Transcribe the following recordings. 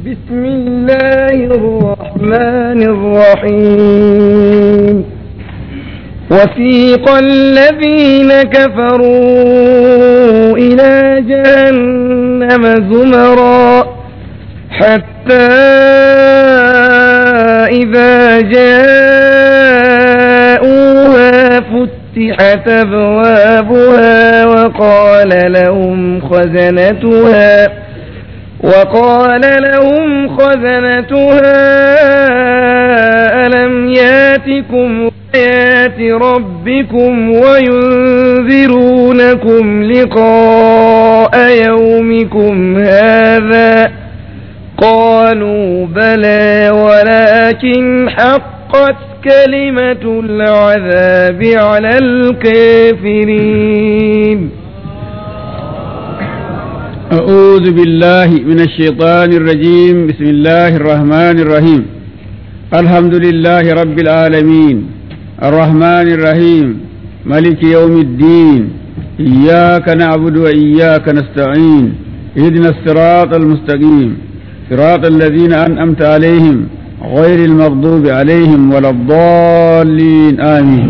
بسم الله الرحمن الرحيم وسيق الذين كفروا إلى جهنم زمرا حتى إذا جاءوها فتحت أبوابها وقال لهم خزنتها وقال لهم خزنتها ألم ياتكم آيات ربكم وينذرونكم لقاء يومكم هذا قالوا بلى ولكن حقت كلمة العذاب على الكافرين أعوذ بالله من الشيطان الرجيم بسم الله الرحمن الرحيم الحمد لله رب العالمين الرحمن الرحيم ملك يوم الدين إياك نعبد وإياك نستعين اهدنا الصراط المستقيم صراط الذين أنعمت عليهم غير المغضوب عليهم ولا الضالين آمين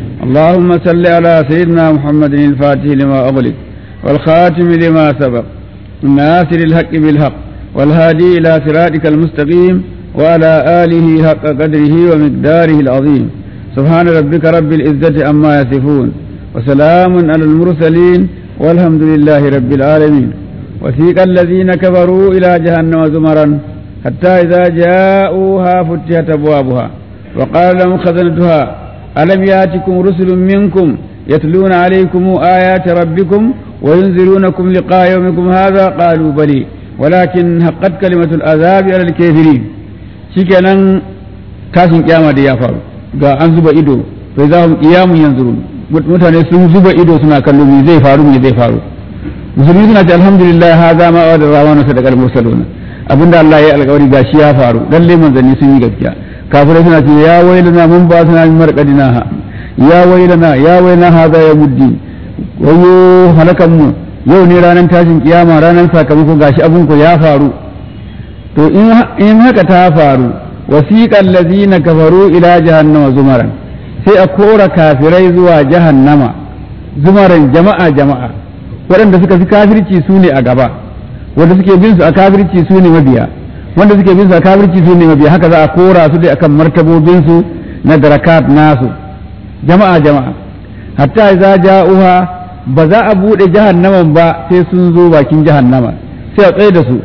اللهم صل على سيدنا محمد الفاتح لما أغلق والخاتم لما سبق الناصر الحق بالحق والهادي إلى صراطك المستقيم وعلى آله حق قدره ومقداره العظيم سبحان ربك رب العزة عما يصفون وسلام على المرسلين والحمد لله رب العالمين وسيق الذين كفروا إلى جهنم زمرا حتى إذا جاءوها فتحت أبوابها وقال لهم خزنتها ألم ياتكم رسل منكم يتلون عليكم آيات ربكم وينذرونكم لقاء يومكم هذا قالوا بلي ولكن حقت كلمة العذاب على الكافرين shikenan tashin kiyama da ya faru ga an zuba ido sai za mu kiyamun yanzu mutane sun zuba ido suna kallo me zai faru me zai faru musulmi suna ce alhamdulillah hadha ma wa rawana sadaqal mursaluna abinda Allah ya alƙawari gashi ya faru lalle manzanni sun yi gaskiya kafirai suna ce ya wailana mun ba suna marqadina ha ya wailana ya wailana hadha ya muddi wayo halakan mu yau ne ranar tashin kiyama ranar sakamako gashi abun ku ya faru to in haka ta faru wasiqal ladzina kafaru ila jahannama zumaran sai a kora kafirai zuwa jahannama zumaran jama'a jama'a waɗanda suka fi kafirci su ne a gaba wanda suke bin su a kafirci su ne mabiya wanda suke bin su a kafirci su ne mabiya haka za a kora su dai akan martabobin su na darakat nasu jama'a jama'a hatta idza ja'uha ba za a bude jahannaman ba sai sun zo bakin jahannama sai a tsaye da su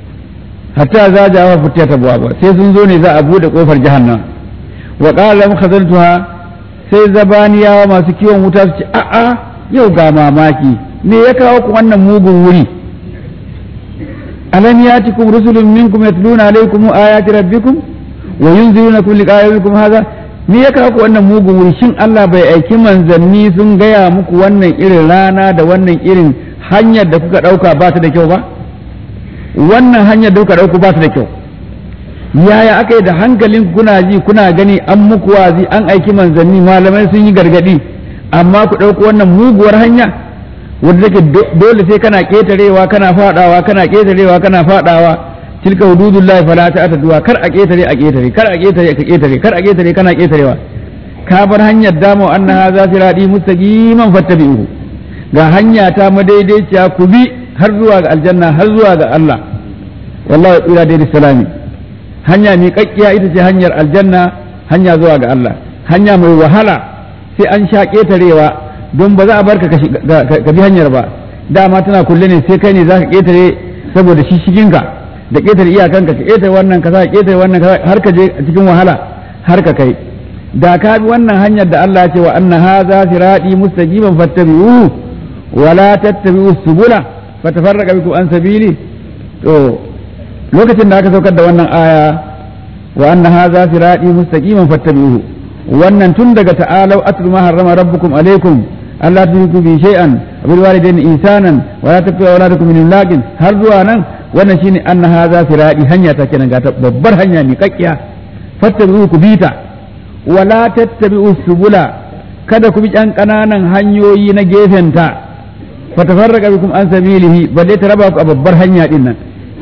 hatta za ja'uha futiyata ba sai sun zo ne za a bude kofar jahannama wa qala lam khazantuha sai zabaniyawa masu kiwon wuta su ce a'a yau ga mamaki me ya kawo ku wannan mugun wuri alam yatikum rusulun minkum yatluna alaykum ayati rabbikum wa yunzirunakum liqa'a yawmikum hadha me ya kawo ku wannan mugun wuri shin Allah bai aiki manzanni sun gaya muku wannan irin rana da wannan irin hanyar da kuka dauka ba ta da kyau ba wannan hanyar da kuka dauka ba ta da kyau yaya aka yi da hankalin kuna ji kuna gani an muku wazi an aiki manzanni malamai sun yi gargadi amma ku ɗauko wannan muguwar hanya wanda take dole sai kana ƙetarewa kana faɗawa kana ƙetarewa kana faɗawa tilka hududullahi fala ta'taduha kar a ƙetare a ƙetare kar a ƙetare ka ƙetare kar a ƙetare kana ƙetarewa ka bar hanyar damo anna hadha sirati mustaqiman fattabi'uhu ga hanya ta madaidaiciya ku bi har zuwa ga aljanna har zuwa ga Allah wallahi ila dai salami hanya mai kakkiya ita ce hanyar aljanna hanya zuwa ga Allah hanya mai wahala sai an sha ƙetarewa don ba za a barka ka bi hanyar ba dama tana kulle ne sai kai ne za ka ƙetare saboda shi shiginka da ƙetare iyakanka ka ƙetare wannan ka ka ƙetare wannan ka har ka je a cikin wahala har ka kai da ka bi wannan hanyar da Allah ya ce wa anna hadha sirati mustaqiman fattabi'uhu wa la tattabi'u subula fatafarraqa bikum an sabili to lokacin da aka saukar da wannan aya wa anna hadha sirati mustaqiman fattabi'uhu wannan tun daga ta'alau atlu ma harrama rabbukum alaikum Allah tushriku bi shay'an bil walidayni ihsanan wa la taqtu awladakum min imlaqin har zuwa nan wannan shine anna hadha sirati hanya ta kenan ga babbar hanya ne kakkiya fattabi'u ku bita wa la tattabi'u subula kada ku bi ɗan ƙananan hanyoyi na gefenta fatafarraqa bikum an sabilihi balle ta raba ku a babbar hanya din nan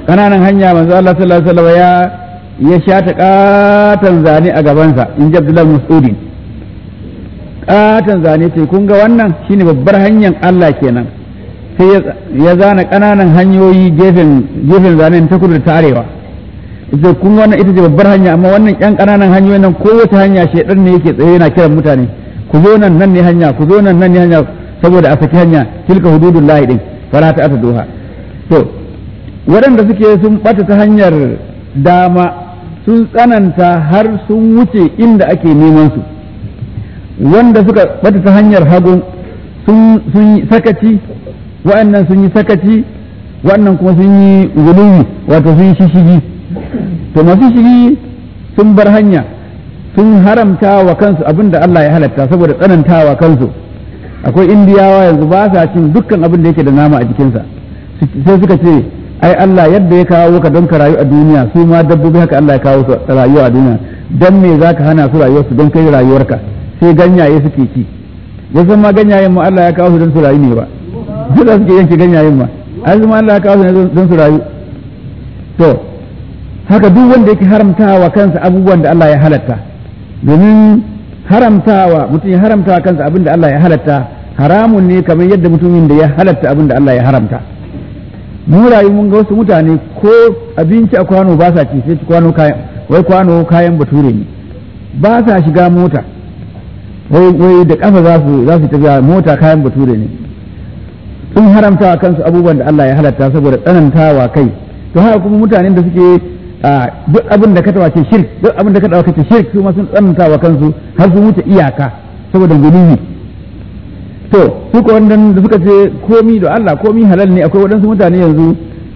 kananan hanya manzo Allah sallallahu alaihi wasallam ya ya shata katan zane a gabansa in ji Abdullahi Mas'udin katan zane ce kun ga wannan shine babbar hanyar Allah kenan sai ya zana kananan hanyoyi gefen gefen zanen ta kudu da ta arewa ita kun ga wannan ita ce babbar hanya amma wannan yan kananan hanyoyin nan kowace hanya shedan ne yake tsaye yana kiran mutane ku zo nan nan ne hanya ku zo nan nan ne hanya saboda a saki hanya tilka hududullahi din fala ta doha to waɗanda suke sun ɓata ta hanyar dama sun tsananta har sun wuce inda ake neman su wanda suka ɓata ta hanyar hagu sun yi sakaci wa'annan sun yi sakaci wa'annan kuma sun yi guluwi wato sun yi shishigi to masu shigi sun bar hanya sun haramta wa kansu abin da Allah ya halatta saboda tsanantawa kansu akwai indiyawa yanzu ba sa cin dukkan abin da yake da nama a jikinsa sai suka ce ai Allah yadda ya kawo ka don ka rayu a duniya su ma dabbobi haka Allah ya kawo su rayuwa a duniya dan me zaka hana su rayuwarsu don kai rayuwarka sai ganyaye suke ci wasu ma ganyayen ma Allah ya kawo su don su rayu ne ba su da suke yanke ganyayen ma ai su ma Allah ya kawo su ne don su rayu to haka duk wanda yake haramtawa kansa abubuwan da Allah ya halatta domin haramtawa mutum ya haramtawa kansa abin da Allah ya halatta haramun ne kamar yadda mutumin da ya halatta abin da Allah ya haramta mu rayu mun ga wasu mutane ko abinci a kwano ba sa ci sai kwano kayan wai kwano kayan bature ne ba sa shiga mota wai wai da kafa za su za su tafiya mota kayan bature ne sun haramtawa kansu abubuwan da Allah ya halatta saboda tsanantawa kai to haka kuma mutanen da suke duk abin da ka tawa ce shirk duk abin da ka tawa ce shirk su ma sun tsananta wa kansu har sun wuce iyaka saboda gulubi to su ko wannan da suka ce komi da Allah komi halal ne akwai waɗansu mutane yanzu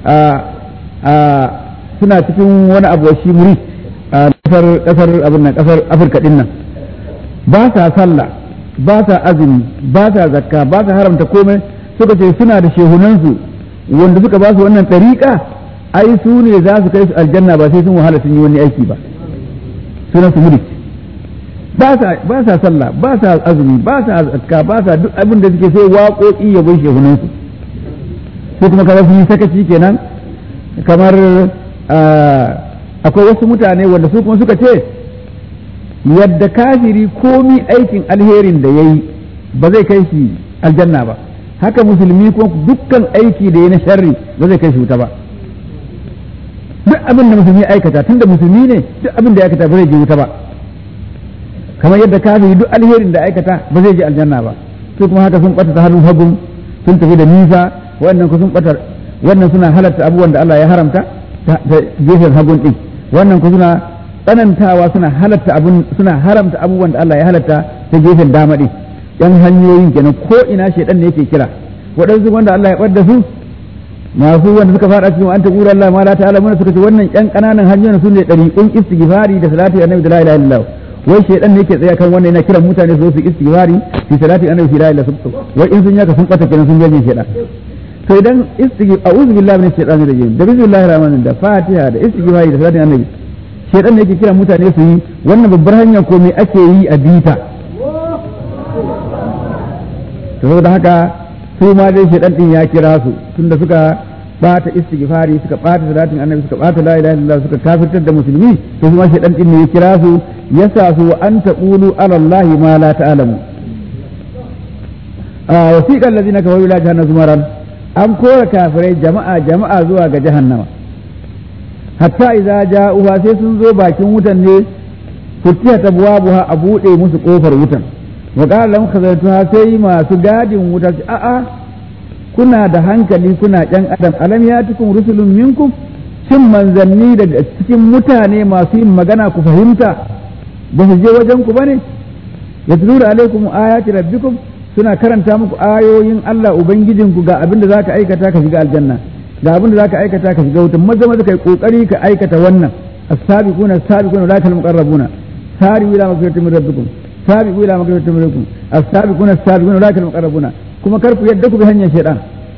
suna cikin wani abu shi muri a kasar kasar abin nan kasar Afirka din nan ba sa sallah ba sa azumi ba sa zakka ba sa haramta komai suka ce suna da shehunansu wanda suka ba su wannan ɗariƙa ai su ne za su kai su aljanna ba sai sun wahala sun yi wani aiki ba sunan su murik ba sa sallah ba sa azumi ba sa zakka ba sa duk abin da suke sai waƙoƙi ya bai shehunan su su kuma kamar sun yi sakaci kenan kamar akwai wasu mutane wanda su kuma suka ce yadda kafiri komi aikin alherin da ya yi ba zai kai shi aljanna ba haka musulmi ko dukkan aiki da ya na sharri ba zai kai shi wuta ba duk abin da musulmi aikata tunda musulmi ne duk abin da ya aikata ba zai je wuta ba kamar yadda kafiri duk alherin da aikata ba zai je aljanna ba su kuma haka sun bata ta hannun hagun sun tafi da nisa wannan ku sun bata wannan suna halatta abubuwan da Allah ya haramta ta gefen hagun din wannan ku suna tsanantawa suna halatta abun suna haramta abubuwan da Allah ya halatta ta gefen dama din yan hanyoyin kenan ko ina shedan ne yake kira waɗansu wanda Allah ya ɓadda su masu wanda suka fara cikin an taqura Allah ma la ta'ala mun suka ce wannan yan kananan hanyoyin su ne dariqun istighfari da salati annabi da la ilaha illallah wai shedan ne yake tsaya kan wannan yana kiran mutane su su istighfari fi salati annabi la ilaha illallah wai in sun yaka sun kwata kenan sun gaje shedan to idan istighfar a'udhu billahi minash shaitani rajim da bismillahir rahmanir da fatiha da istighfari da salati annabi shedan ne yake kiran mutane su yi wannan babbar hanya ko me ake yi a bita to saboda haka su ma dai shedan din ya kira su tunda suka bata istighfari suka bata salatin annabi suka bata la ilaha illallah suka kafirtar da musulmi to kuma shedan din ne ya kira su yasa su an taqulu ala allahi ma la ta'lamu a wasiqal ladina kafaru ila jahannam zumaran an kora kafirai jama'a jama'a zuwa ga jahannama hatta idza ja'uha sai sun zo bakin wutan ne futihat abwabuha a bude musu kofar wutan wa qala lahum khazanatuha sai masu gadin wuta a'a kuna da hankali kuna ƴan adam alam yatikum rusulun minkum shin manzanni daga cikin mutane masu yin magana ku fahimta ba su je wajen ku bane yatluna alaikum ayati rabbikum suna karanta muku ayoyin Allah ubangijinku ga abin da zaka aikata ka shiga aljanna ga abin da zaka aikata ka shiga wutan maza maza kai kokari ka aikata wannan as-sabiquna as-sabiquna ulaka al-muqarrabuna sari'u ila magfiratin min rabbikum sabiqu ila magfiratin min rabbikum as-sabiquna as-sabiquna ulaka al-muqarrabuna kuma kar ku yadda ku bi hanyar shaytan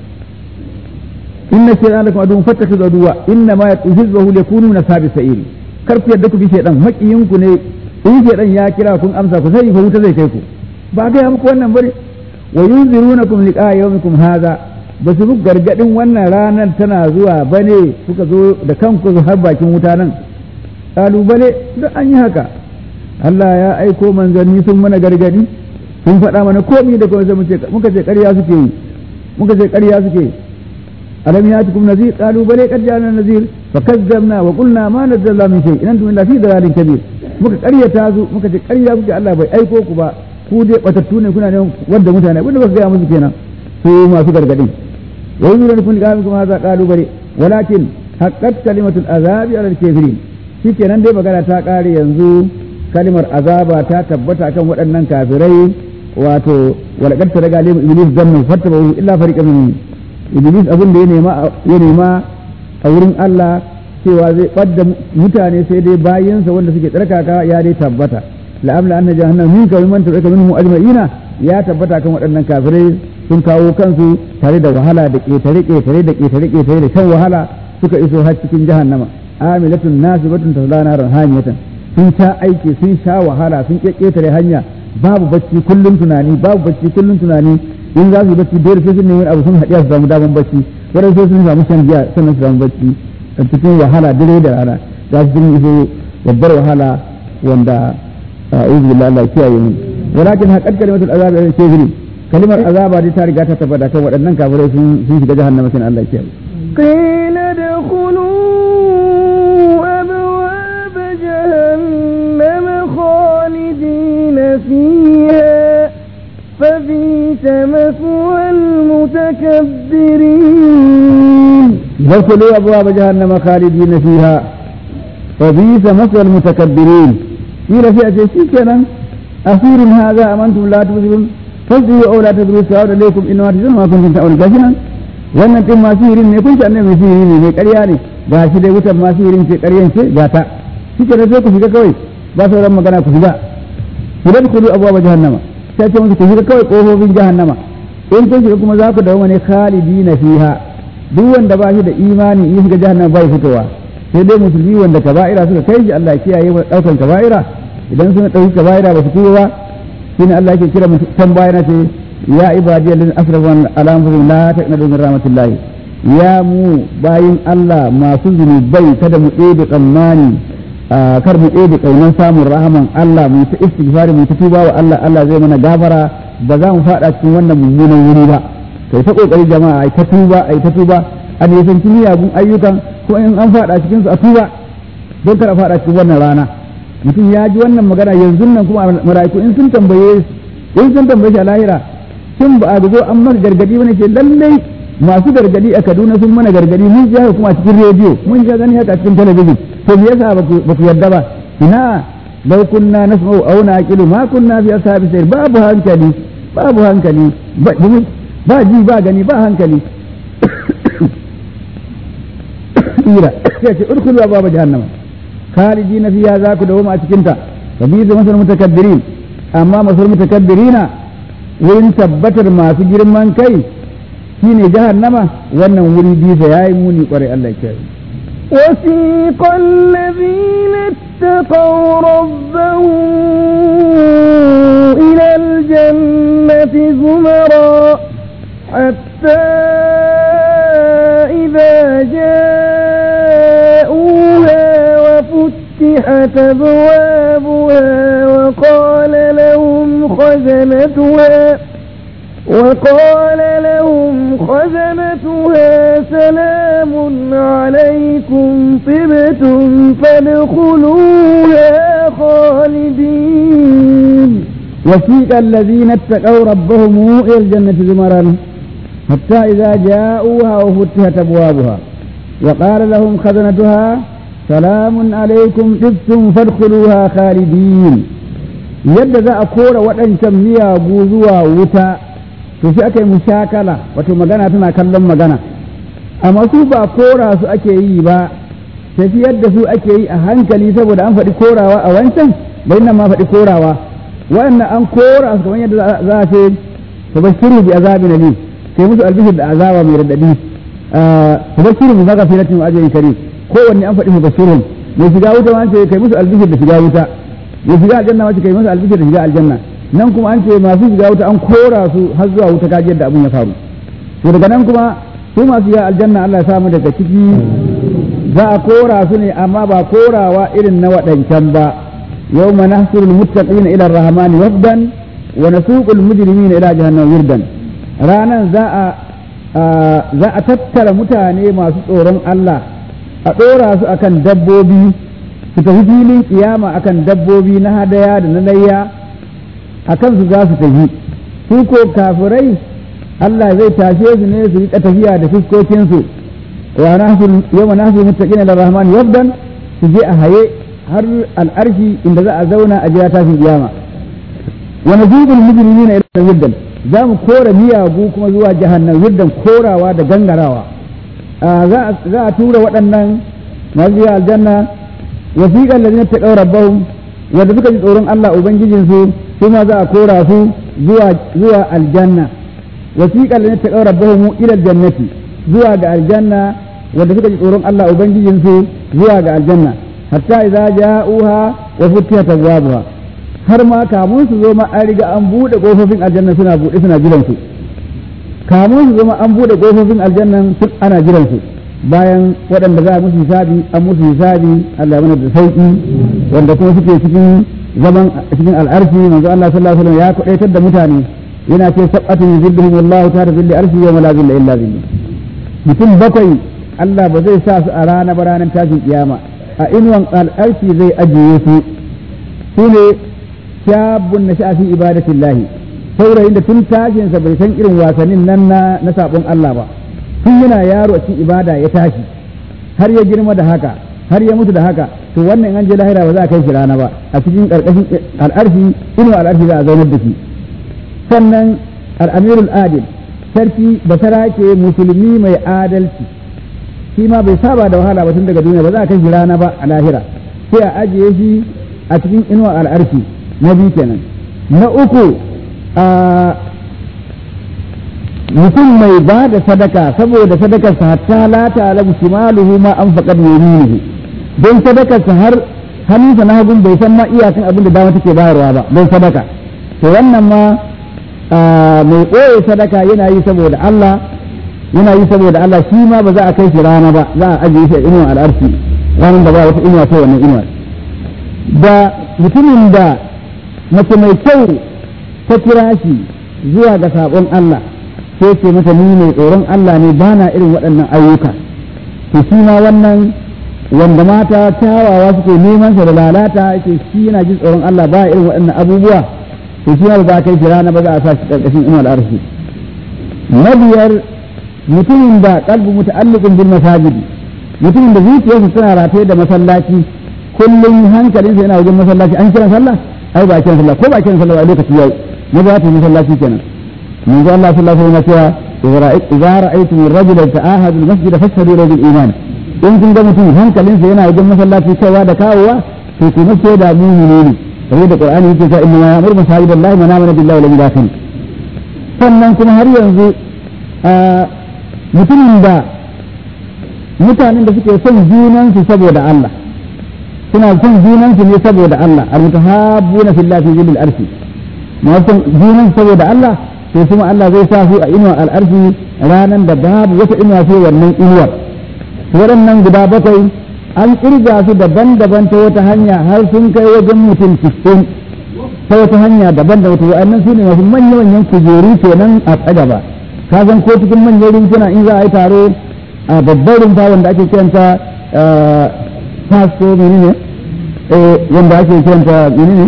inna shaytan lakum aduwwun fattakhidhu aduwwa inna ma yatuhizzuhu yakunu min ashabi sa'iri kar ku yadda ku bi shaytan makiyinku ne in shaytan ya kira kun amsa ku sai fa wuta zai kai ku ba ga muku wannan bane wa yunzirunakum liqa yawmikum hadha ba su muku gargadin wannan ranar tana zuwa bane kuka zo da kanku har bakin wuta nan kalubale duk an yi haka Allah ya aiko manzanni sun mana gargadi sun faɗa mana komi da kuma muka ce ƙarya suke yi muka ce ƙarya suke yi alam yatikum nazir qalu bale qad ja'ana nazir fakazzabna wa qulna ma nazzala min shay in antum illa fi dalalin kabir muka ƙaryata su muka ce ƙarya kuke Allah bai aiko ku ba ku dai batattu ne kuna ne wanda mutane abinda ba su gaya musu kenan su masu gargadin wa yuzuru kun ga kuma haza qalu bale walakin haqqat kalimatul azabi ala al-kafirin shikenan dai magana ta ƙare yanzu kalimar azaba ta tabbata kan waɗannan kafirai wato walaqad taraga alim iblis zannu fattaba illa fariqan min iblis abin da ya nema ya nema a wurin Allah cewa zai ɓadda mutane sai dai bayansa wanda suke tsarkaka ya dai tabbata la'amla anna jahannam min ka man tabbata minhum ajma'ina ya tabbata kan waɗannan kafirai sun kawo kansu tare da wahala da ƙetare ƙetare da ƙetare ƙetare da shan wahala suka iso har cikin jahannama amilatun nasibatun taslana ranhamiyatan sun sha aiki sun sha wahala sun ƙetare hanya babu bacci kullum tunani babu bacci kullum tunani in za su yi bacci dole sai sun nemi abu sun haɗiya su samu daman bacci wadanda sai sun samu shan giya sannan su samu bacci a cikin wahala dare da rana za su sun iso babbar wahala wanda a'udhu billahi Allah kiyaye mu walakin haqqat kalimatul azab al kafirin kalimar azaba dai ta riga ta tabbata kan waɗannan kafirai sun sun shiga jahannama sai Allah kiyaye قيل ادخلوا أبواب جهنم خالدين فيها فبئس مثوى المتكبرين يدخلوا أبواب جهنم خالدين فيها فبئس مثوى المتكبرين قيل في أشياء كنا أخير هذا أمنتم لا تبصرون فاسجدوا أو لا تدروا سواء عليكم إنما تجدون ما كنتم تعملون كاشنا wannan din masu hirin ne kun san mai sihiri ne mai ƙarya ne ga shi dai wutan masu hirin ce ƙaryan ce ga ta shike da sai ku shiga kawai ba sauran magana ku shiga ku da ku abuwa jahannama sai ce musu ku shiga kawai kofofin jahannama in kun shiga kuma za ku dawo ne khalidina fiha duk wanda ba shi da imani in shiga jahannama bai fitowa sai dai musulmi wanda kaba'ira suka kai shi Allah kiyaye wa daukan kaba'ira idan suna dauki kaba'ira ba su tuba ba shine Allah yake kira mutan bayana ce ya ibadi alladhina asrafu ala anfusihim la taqnatu min rahmatillah ya mu bayin Allah masu zunubai kada mu ɗebe tsammani kar mu ɗebe ƙaunar samun rahaman Allah mu ta istighfari mu ta tuba wa Allah Allah zai mana gafara ba za mu faɗa cikin wannan mummunan wuri ba kai ta kokari jama'a ai ta tuba ai ta tuba a nisanci miyagun ayyukan ko in an faɗa cikin su a tuba don kar a faɗa cikin wannan rana mutum ya ji wannan magana yanzu nan kuma mala'iku in sun tambaye in sun tambaye shi a lahira shin ba a zo an maka gargadi bane ce lallai masu gargadi a Kaduna sun mana gargadi mun ji haka kuma a cikin rediyo mun ji gani haka a cikin talabijin to me yasa ba ku yarda ba ina law kunna nasma'u aw naqilu ma kunna fi ashabi sayr babu hankali babu hankali ba ji ba gani ba hankali ira sai ce urkulu ababa jahannama khalidina fiha za ku dawo a cikin ta sabizu masal mutakabbirin amma masal mutakabbirina wurin tabbatar masu girman kai shine jahannama wannan wuri bisa yayi muni kwarai Allah ya وسيق الذين اتقوا ربهم إلى الجنة زمرا حتى إذا جاءوها وفتحت أبوابها وقال لهم خزنتها وقال لهم خزنتها سلام عليكم طبتم فادخلوها خالدين وسيق الذين اتقوا ربهم إلى الجنة زمرا حتى إذا جاءوها وفتحت أبوابها وقال لهم خزنتها سلام عليكم طبتم فادخلوها خالدين yadda za a kora waɗancan miyagu zuwa wuta to sai aka yi mushakala wato magana tana kallon magana amma su ba kora su ake yi ba tafiyar da su ake yi a hankali saboda an faɗi korawa a wancan bai nan ma faɗi korawa waɗannan an kora su kamar yadda za a ce tabashiru bi azabin ali sai musu albishir da azaba mai radadi tabashiru bi magafiratin wa ajrin karim kowanne an faɗi mubashirun mai shiga wuta ma an ce kai musu albishir da shiga wuta mai shiga aljanna ma ce kai musu albishir da shiga aljanna nan kuma an ce masu shiga wuta an kora su har zuwa wuta kaji yadda abin ya faru to daga nan kuma su masu yi aljanna Allah ya samu daga ciki za a kora su ne amma ba korawa irin na waɗancan ba yau ma nahsurul muttaqina ila rahmani wafdan wa nasuqul mujrimina ila jahannam wirdan ranan za a za a tattara mutane masu tsoron Allah a ɗora su akan dabbobi su tafi filin kiyama akan dabbobi na hadaya da na layya akan su za su tafi su ko kafirai Allah zai tashe su ne su riƙa tafiya da fuskokinsu wa nahsul yawma nahsul muttaqina lir rahman wabdan su je a haye har al'arshi inda za a zauna a jira tashin kiyama wa nazibul mujrimina ila wabdan za mu kora miyagu kuma zuwa jahannam wabdan korawa da gangarawa za a tura waɗannan masu aljanna wasiƙar lalina ta ɗaura rabbahum wanda suka ji tsoron Allah Ubangijinsu su ma za a kora su zuwa aljanna wasiƙar lalina ta ɗaura rabbahum ila jannati zuwa ga aljanna wanda suka ji tsoron Allah Ubangijinsu zuwa ga aljanna hatta idza ja'uha wa futihat abwabuha har ma kamun su zo ma an riga an buɗe kofofin aljanna suna buɗe suna jiran su kamun su zo ma an buɗe kofofin aljanna ana jiran su bayan waɗanda za a musu hisabi an musu hisabi Allah ya mana da sauki wanda kuma suke cikin zaman cikin al'arshi manzo Allah sallallahu alaihi wasallam ya kudaitar da mutane yana ce sab'atu yuzilluhum Allahu ta'ala zilli arshi wa la zilla illa zilli mutum bakwai Allah ba zai sa su a rana ba ranar tashin kiyama a inuwan al'arshi zai ajiye su su ne shabun na shafi ibadatillahi saurayin da tun tashinsa bai san irin wasannin nan na na sabon Allah ba tun yana yaro a cikin ibada ya tashi har ya girma da haka har ya mutu da haka to wannan an je lahira ba za a kai shi rana ba a cikin karkashin al'arshi inu al'arshi za a zaunar da shi sannan al'amirul adil sarki basara ke musulmi mai adalci shi ma bai saba da wahala ba tun daga duniya ba za a kai shi rana ba a lahira sai a ajiye shi a cikin inuwa al'arshi na biyu kenan na uku a mutum mai ba da sadaka saboda sadakarsa hatta la ta'lamu shimaluhu ma anfaqat yaminuhu don sadakarsa har hannunsa na hagun bai san ma iyakan abin da dama take bayarwa ba don sadaka to wannan ma mai ɓoye sadaka yana yi saboda Allah yana yi saboda Allah shi ma ba za a kai shi rana ba za a ajiye shi a inuwa al'arshi ranar da ba wata inuwa sai wannan inuwa da mutumin da mace mai kyau ta kira shi zuwa ga sabon Allah sai ce masa ni mai tsoron Allah ne ba na irin waɗannan ayyuka to shi ma wannan wanda mata kyawawa suke neman sa da lalata yake shi yana jin tsoron Allah ba irin waɗannan abubuwa to shi ma ba kai shi rana ba za a sa shi ƙarƙashin inuwar arshi na biyar mutumin da kalbu muta'alliqun bil masajid mutumin da zuciyarsa tana rataye da masallaci kullum hankalinsa yana wajen masallaci an kira sallah ai ba kiran sallah ko ba kiran sallah a lokaci yayi na ba ta masallaci kenan من قال الله صلى الله عليه وسلم إذا رأيتم الرجل يتعاهد المسجد فاشهدوا له بالإيمان إن كنت mutum hankalinsa yana wajen masallaci kaiwa da kawowa to ku mace da mumini ne kamar da Qur'ani yake cewa inna ya'muru masajidallahi man amana billahi wal yawmil akhir sannan kuma har yanzu mutumin da mutanen da suke son junansu saboda Allah suna son junansu ne saboda Allah al-mutahabbuna fillahi fi zillil arshi ma son junansu saboda Allah to kuma Allah zai sa su a inuwar al'arshi ranar da babu wata inuwa sai wannan inuwar waɗannan guda bakwai an kirga su daban-daban ta wata hanya har sun kai wajen mutum cikin ta wata hanya daban da wata wa'annan su ne masu manya-manyan kujeru kenan a tsaga ba ka san ko cikin manyan rumfuna in za a yi taro a babbar rumfa wanda ake kiranta fasto menene wanda ake kiranta menene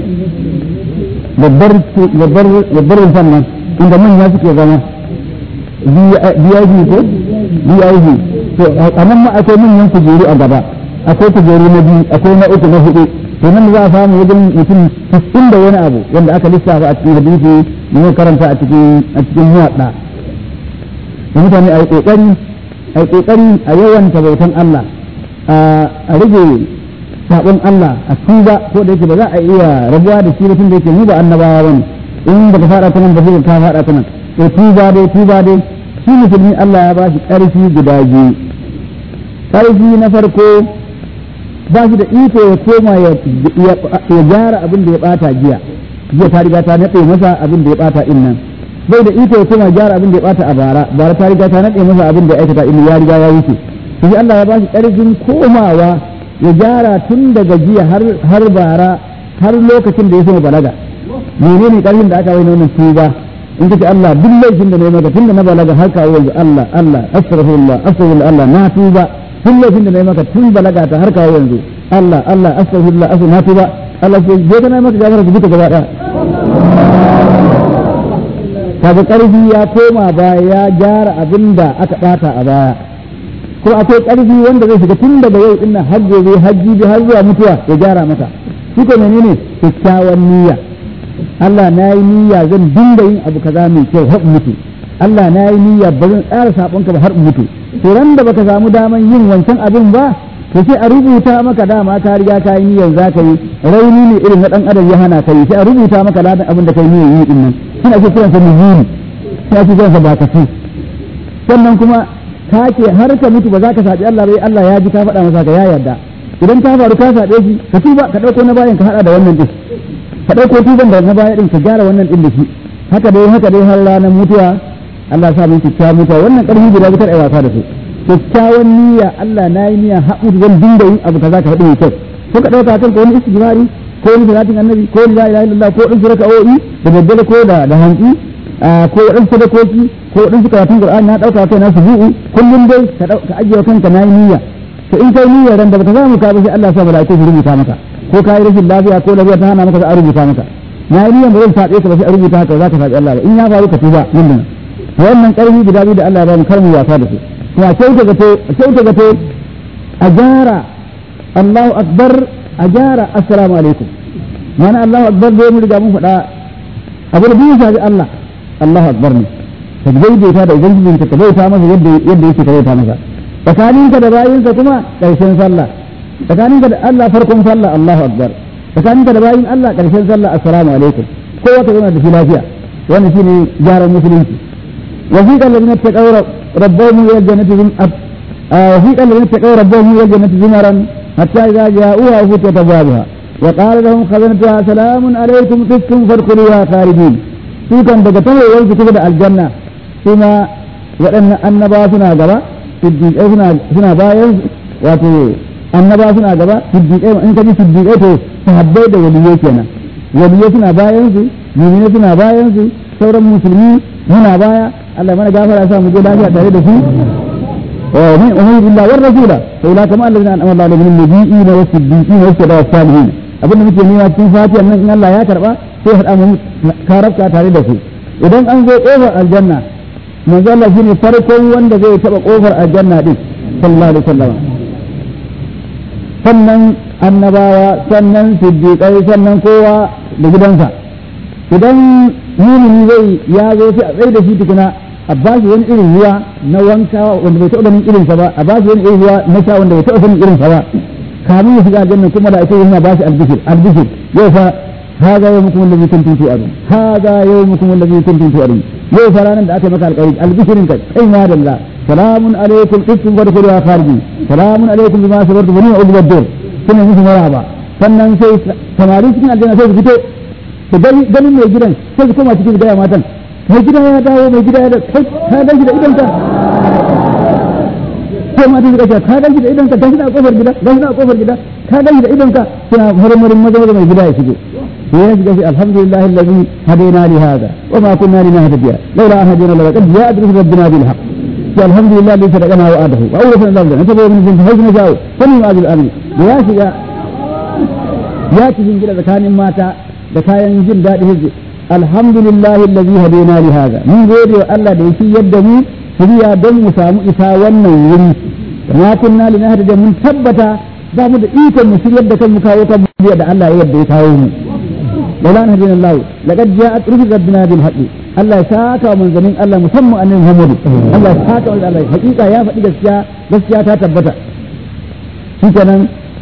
babbar rumfan nan inda manya suke zama BIB ko BIB to a nan ma akwai manyan kujeru a gaba akwai kujeru na biyu akwai na uku na hudu to nan za a samu wajen mutum cikin da wani abu wanda aka lissafa a cikin hadisi ne karanta a cikin a cikin muwadda da mutane a yi kokari a yi kokari a yawan bautan Allah a rage sabon Allah a tuba ko da yake ba za a iya rabuwa da shi tun da yake mu ba annabawa bane in ba ka fara ta nan ba zai ka fara ta nan to tuba dai tuba dai shi musulmi Allah ya ba shi ƙarfi guda biyu ƙarfi na farko ba shi da iko ya koma ya gyara abin da ya bata jiya jiya ta riga ta naɗe masa abin da ya bata in nan bai da iko ya koma gyara abin da ya bata a bara bara ta riga ta nade masa abin da ya aikata in ya riga ya wuce sai Allah ya ba shi karfin komawa ya gyara tun daga jiya har har bara har lokacin da ya so balaga menene karfin da aka wai wannan tuba in kace Allah duk laifin da na yi maka tun da na balaga har kawo yanzu Allah Allah astaghfirullah astaghfirullah Allah na tuba tun laifin da na yi maka tun balaga ta har kawo yanzu Allah Allah astaghfirullah astaghfirullah na tuba Allah ce je kana maka gafara duka gaba daya kaga karfi ya koma baya ya gyara abin da aka bata a baya ko akwai karfi wanda zai shiga tun daga yau dinnan har gobe har jibi har zuwa mutuwa ya gyara maka shi ko menene kyakkyawan niyya Allah na yi niyya zan dinga yin abu kaza mai kyau har mutu Allah na yi niyya ba zan tsara sabonka ba har mutu to ran da baka samu daman yin wancan abin ba to sai a rubuta maka dama ka riga ka yi niyyar za ka yi rauni ne irin na dan adam ya hana ka yi sai a rubuta maka ladan abin da kai niyyar yi din nan shi ake kiransa nuzuli shi ake kiransa bakati sannan kuma ka ce har ka mutu ba za ka saɓi Allah bai Allah ya ji ka faɗa masa ka ya yarda idan ta faru ka saɓe shi ka tuba ka ɗauko na bayan ka haɗa da wannan din ka ɗauko tuban da na baya din ka gyara wannan din da shi haka dai haka dai har ranar mutuwa Allah ya sa mu kyakkyawan mutuwa wannan ƙarfi guda bitar ai wasa da su kyakkyawan niyya Allah na yi niyya haƙu zan dinga yin abu kaza ka faɗi mai kyau ko ka ɗauka kanka wani istighfari ko wani salatin annabi ko la ilaha illallah ko ɗin raka'o'i da daddare ko da da hantsi ko waɗansu sadakoki ko waɗansu karatun qur'ani na ɗauka kai na subu'u kullum dai ka ka ajiye kanka na yi niyya to in kai niyyar ran da baka samu ka ba sai Allah ya sa malaiku su rubuta maka ko ka yi rashin lafiya ko lafiya ta hana maka sai a rubuta maka na yi niyyar ba zan saɓe ka ba sai a rubuta haka za ka saɓi Allah ba in ya faru ka tuba nan da nan wannan ƙarfi guda biyu da Allah ya ba mu kar mu wasa da su kuma kyauta gato kyauta gato a gyara Allahu akbar a gyara assalamu alaikum mana Allahu akbar dai mun riga mun faɗa abu da biyu shafi Allah Allahu akbar ne ka daidaita da ubangijin ka bauta masa yadda yadda yake ka bauta masa tsakaninka da bayinsa kuma ƙarshen sallah tsakaninka da Allah farkon sallah Allahu akbar tsakaninka da bayin Allah ƙarshen sallah assalamu alaikum kowa ka zauna da shi lafiya wannan shine gyaran musulunci وفيق الذين اتقوا ربهم الى الجنه وفيق الذين اتقوا ربهم الى الجنه زمرا حتى اذا جاءوها فتحت ابوابها وقال لهم خزنتها سلام عليكم طبتم فادخلوها خالدين su kan daga tawayewar su kusa da aljanna suna waɗannan annaba suna gaba siddiƙai suna bayan wato annaba suna gaba siddiƙai in ka ji siddiƙai to sahabbai da waliyai kenan waliyai suna bayan su mu'minai suna bayan su sauran musulmi muna baya Allah mana gafara sa mu je lafiya tare da su ومن أمور الله والرسول فأولئك ما الذين أنعم الله عليهم من النبيين والصديقين والشهداء والصالحين abin da muke nuna cikin fatiha nan in Allah ya karba sai haɗa mu karabta tare da su idan an zo kofar aljanna manzo Allah shine farkon wanda zai taba kofar aljanna din sallallahu alaihi wasallam sannan annabawa sannan siddiqai sannan kowa da gidansa idan mumini zai ya zo sai a tsaye da shi tukuna a ba shi wani irin ruwa na wanka wanda bai taɓa ganin irinsa ba a ba shi wani irin ruwa na sha wanda bai taɓa ganin irinsa ba kamin ya shiga aljanna kuma da ake yana ba shi albishir albishir yau fa هذا يومكم الذي كنتم توعدون هذا يومكم الذي كنتم توعدون yau fa ranar da aka maka alƙawari albishirin ka kai ma dalla salamun alaikum qittum wa dukhulu khariji salamun alaikum bima sabartum wa ni'mal waddur kuma musu maraba sannan sai samari cikin aljanna sai su fito su ganin mai gidan sai su koma cikin gaya matan mai gida ya dawo mai gida ya da kai ka gan shi da idonka sai matan suka ce ka gan shi da idonka gan shi da kofar gida gan shi da kofar gida ka gan shi da idonka suna marmarin maza maza mai gida ya shigo ya shiga shi alhamdulillah alladhi hadaina li hada wa ma kunna linahtadiya laula an hadana la qad ja'a bi rabbina bil haqq alhamdulillah alladhi sadaqana wa adahu wa awrasana al-ardh natabu min jinsi haythu nasha'u fa min ma'adil amin da ya shiga ya cikin gida tsakanin mata da kayan jin daɗi hijji alhamdulillah alladhi hadina li hada mun gode wa Allah da yake yadda mu shirya don mu samu isa wannan wuri ma kunna linahtadiya mun tabbata ba mu da ikon mu shiryar da kanmu kawo kan da Allah ya yadda ya kawo mu ولا نهدينا الله لقد جاءت رسل ربنا بالحق الله ساكا من زمين الله مسمى أن محمد الله ساكا من الله حقيقة يا فدي gaskiya gaskiya ta tabbata shikenan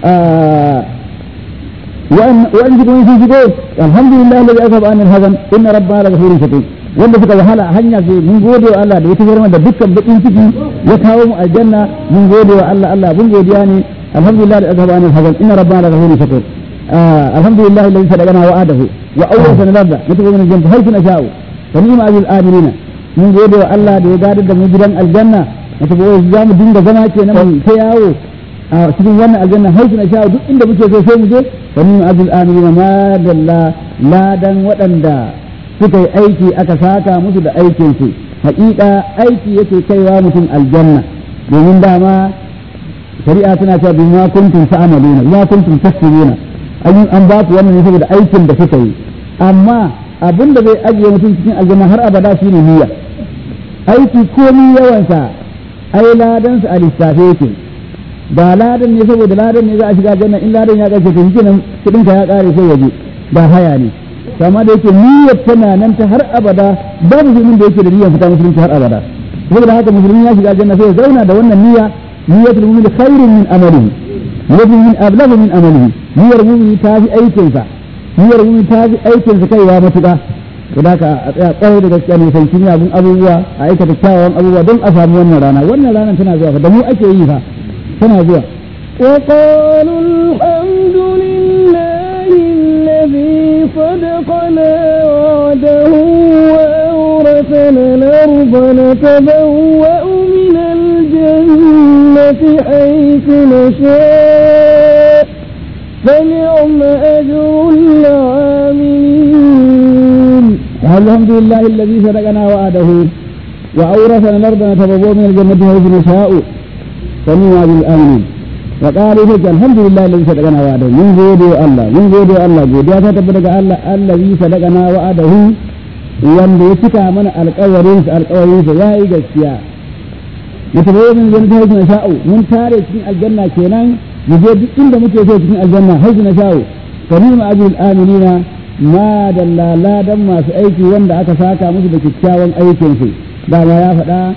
وأن جبوا في جبوا الحمد لله الذي أذهب عن الهزن إن ربنا لغفور شكور wanda suka wahala a hanya sai mun gode wa Allah da ya tafiyar da dukkan bakin ciki ya kawo mu aljanna mun gode wa Allah Allah mun godiya ne alhamdulillah da azhaba anil hazan inna rabbana laghafurun shakur الحمد لله الذي صدقنا وعده واورثنا الارض نتبع من الجنه حيث نشاء wa ni'ma ajrul amilina mun gode wa Allah da ya gadar da mu gidan aljanna wata ba za mu dinga zama kenan mu ta yawo a cikin wannan aljanna har na sha duk inda muke so sai mu je wa ni'ma ajrul amilina ma dalla ladan waɗanda suka yi aiki aka saka musu da aikin su haƙiƙa aiki yake kaiwa mutum aljanna domin dama shari'a tana cewa bima kuntum ta'maluna bima kuntum tasbuna an an ba ku wannan ne saboda aikin da kuka yi amma abin da zai ajiye mutum cikin aljanna har abada shine niyya aiki komi yawansa ai ladan sa a lissafe yake ba ladan ne saboda ladan ne za a shiga aljanna in ladan ya kace to shikenan kudin ka ya kare sai waje ba haya ne amma da yake niyyar tana nan ta har abada ba musulmin da yake da niyyar fita musulunci har abada saboda haka musulmi ya shiga aljanna sai ya zauna da wannan niyya niyyatul mu'min khairun min amalihi niyyatul mu'min ablagu min amalihi niyyar mu'min ta fi aikin sa niyyar mu'min ta fi aikin sa kaiwa matuƙa da ka a tsaya kwarai da gaskiya ne san kin abun abubuwa a aikata kyawawan abubuwa don a samu wannan rana wannan ranar tana zuwa fa da mu ake yi fa tana zuwa وقالوا الحمد لله الذي صدقنا وعده وأورثنا الأرض نتبوأ من الجنة حيث نشاء فنعم أجر العاملين الحمد لله الذي صدقنا وعده وأورثنا الأرض نتبوأ من الجنة حيث نشاء فنعم أجر الآمنين وقالوا فك الحمد لله الذي صدقنا وعده من gode Allah mun gode Allah godiya ta tabbata ga Allah allazi sadaqana wa'adahu wanda ya cika mana alƙawarin sa alƙawarin sa yayi gaskiya mutabayyana min jannatin haythu nasha'u mun tare cikin aljanna kenan mu je duk inda muke so cikin aljanna haythu nasha'u fa ni'ma ajrul amilina ma dalla ladan masu aiki wanda aka saka musu da kyakkyawan aikin su dama ya faɗa da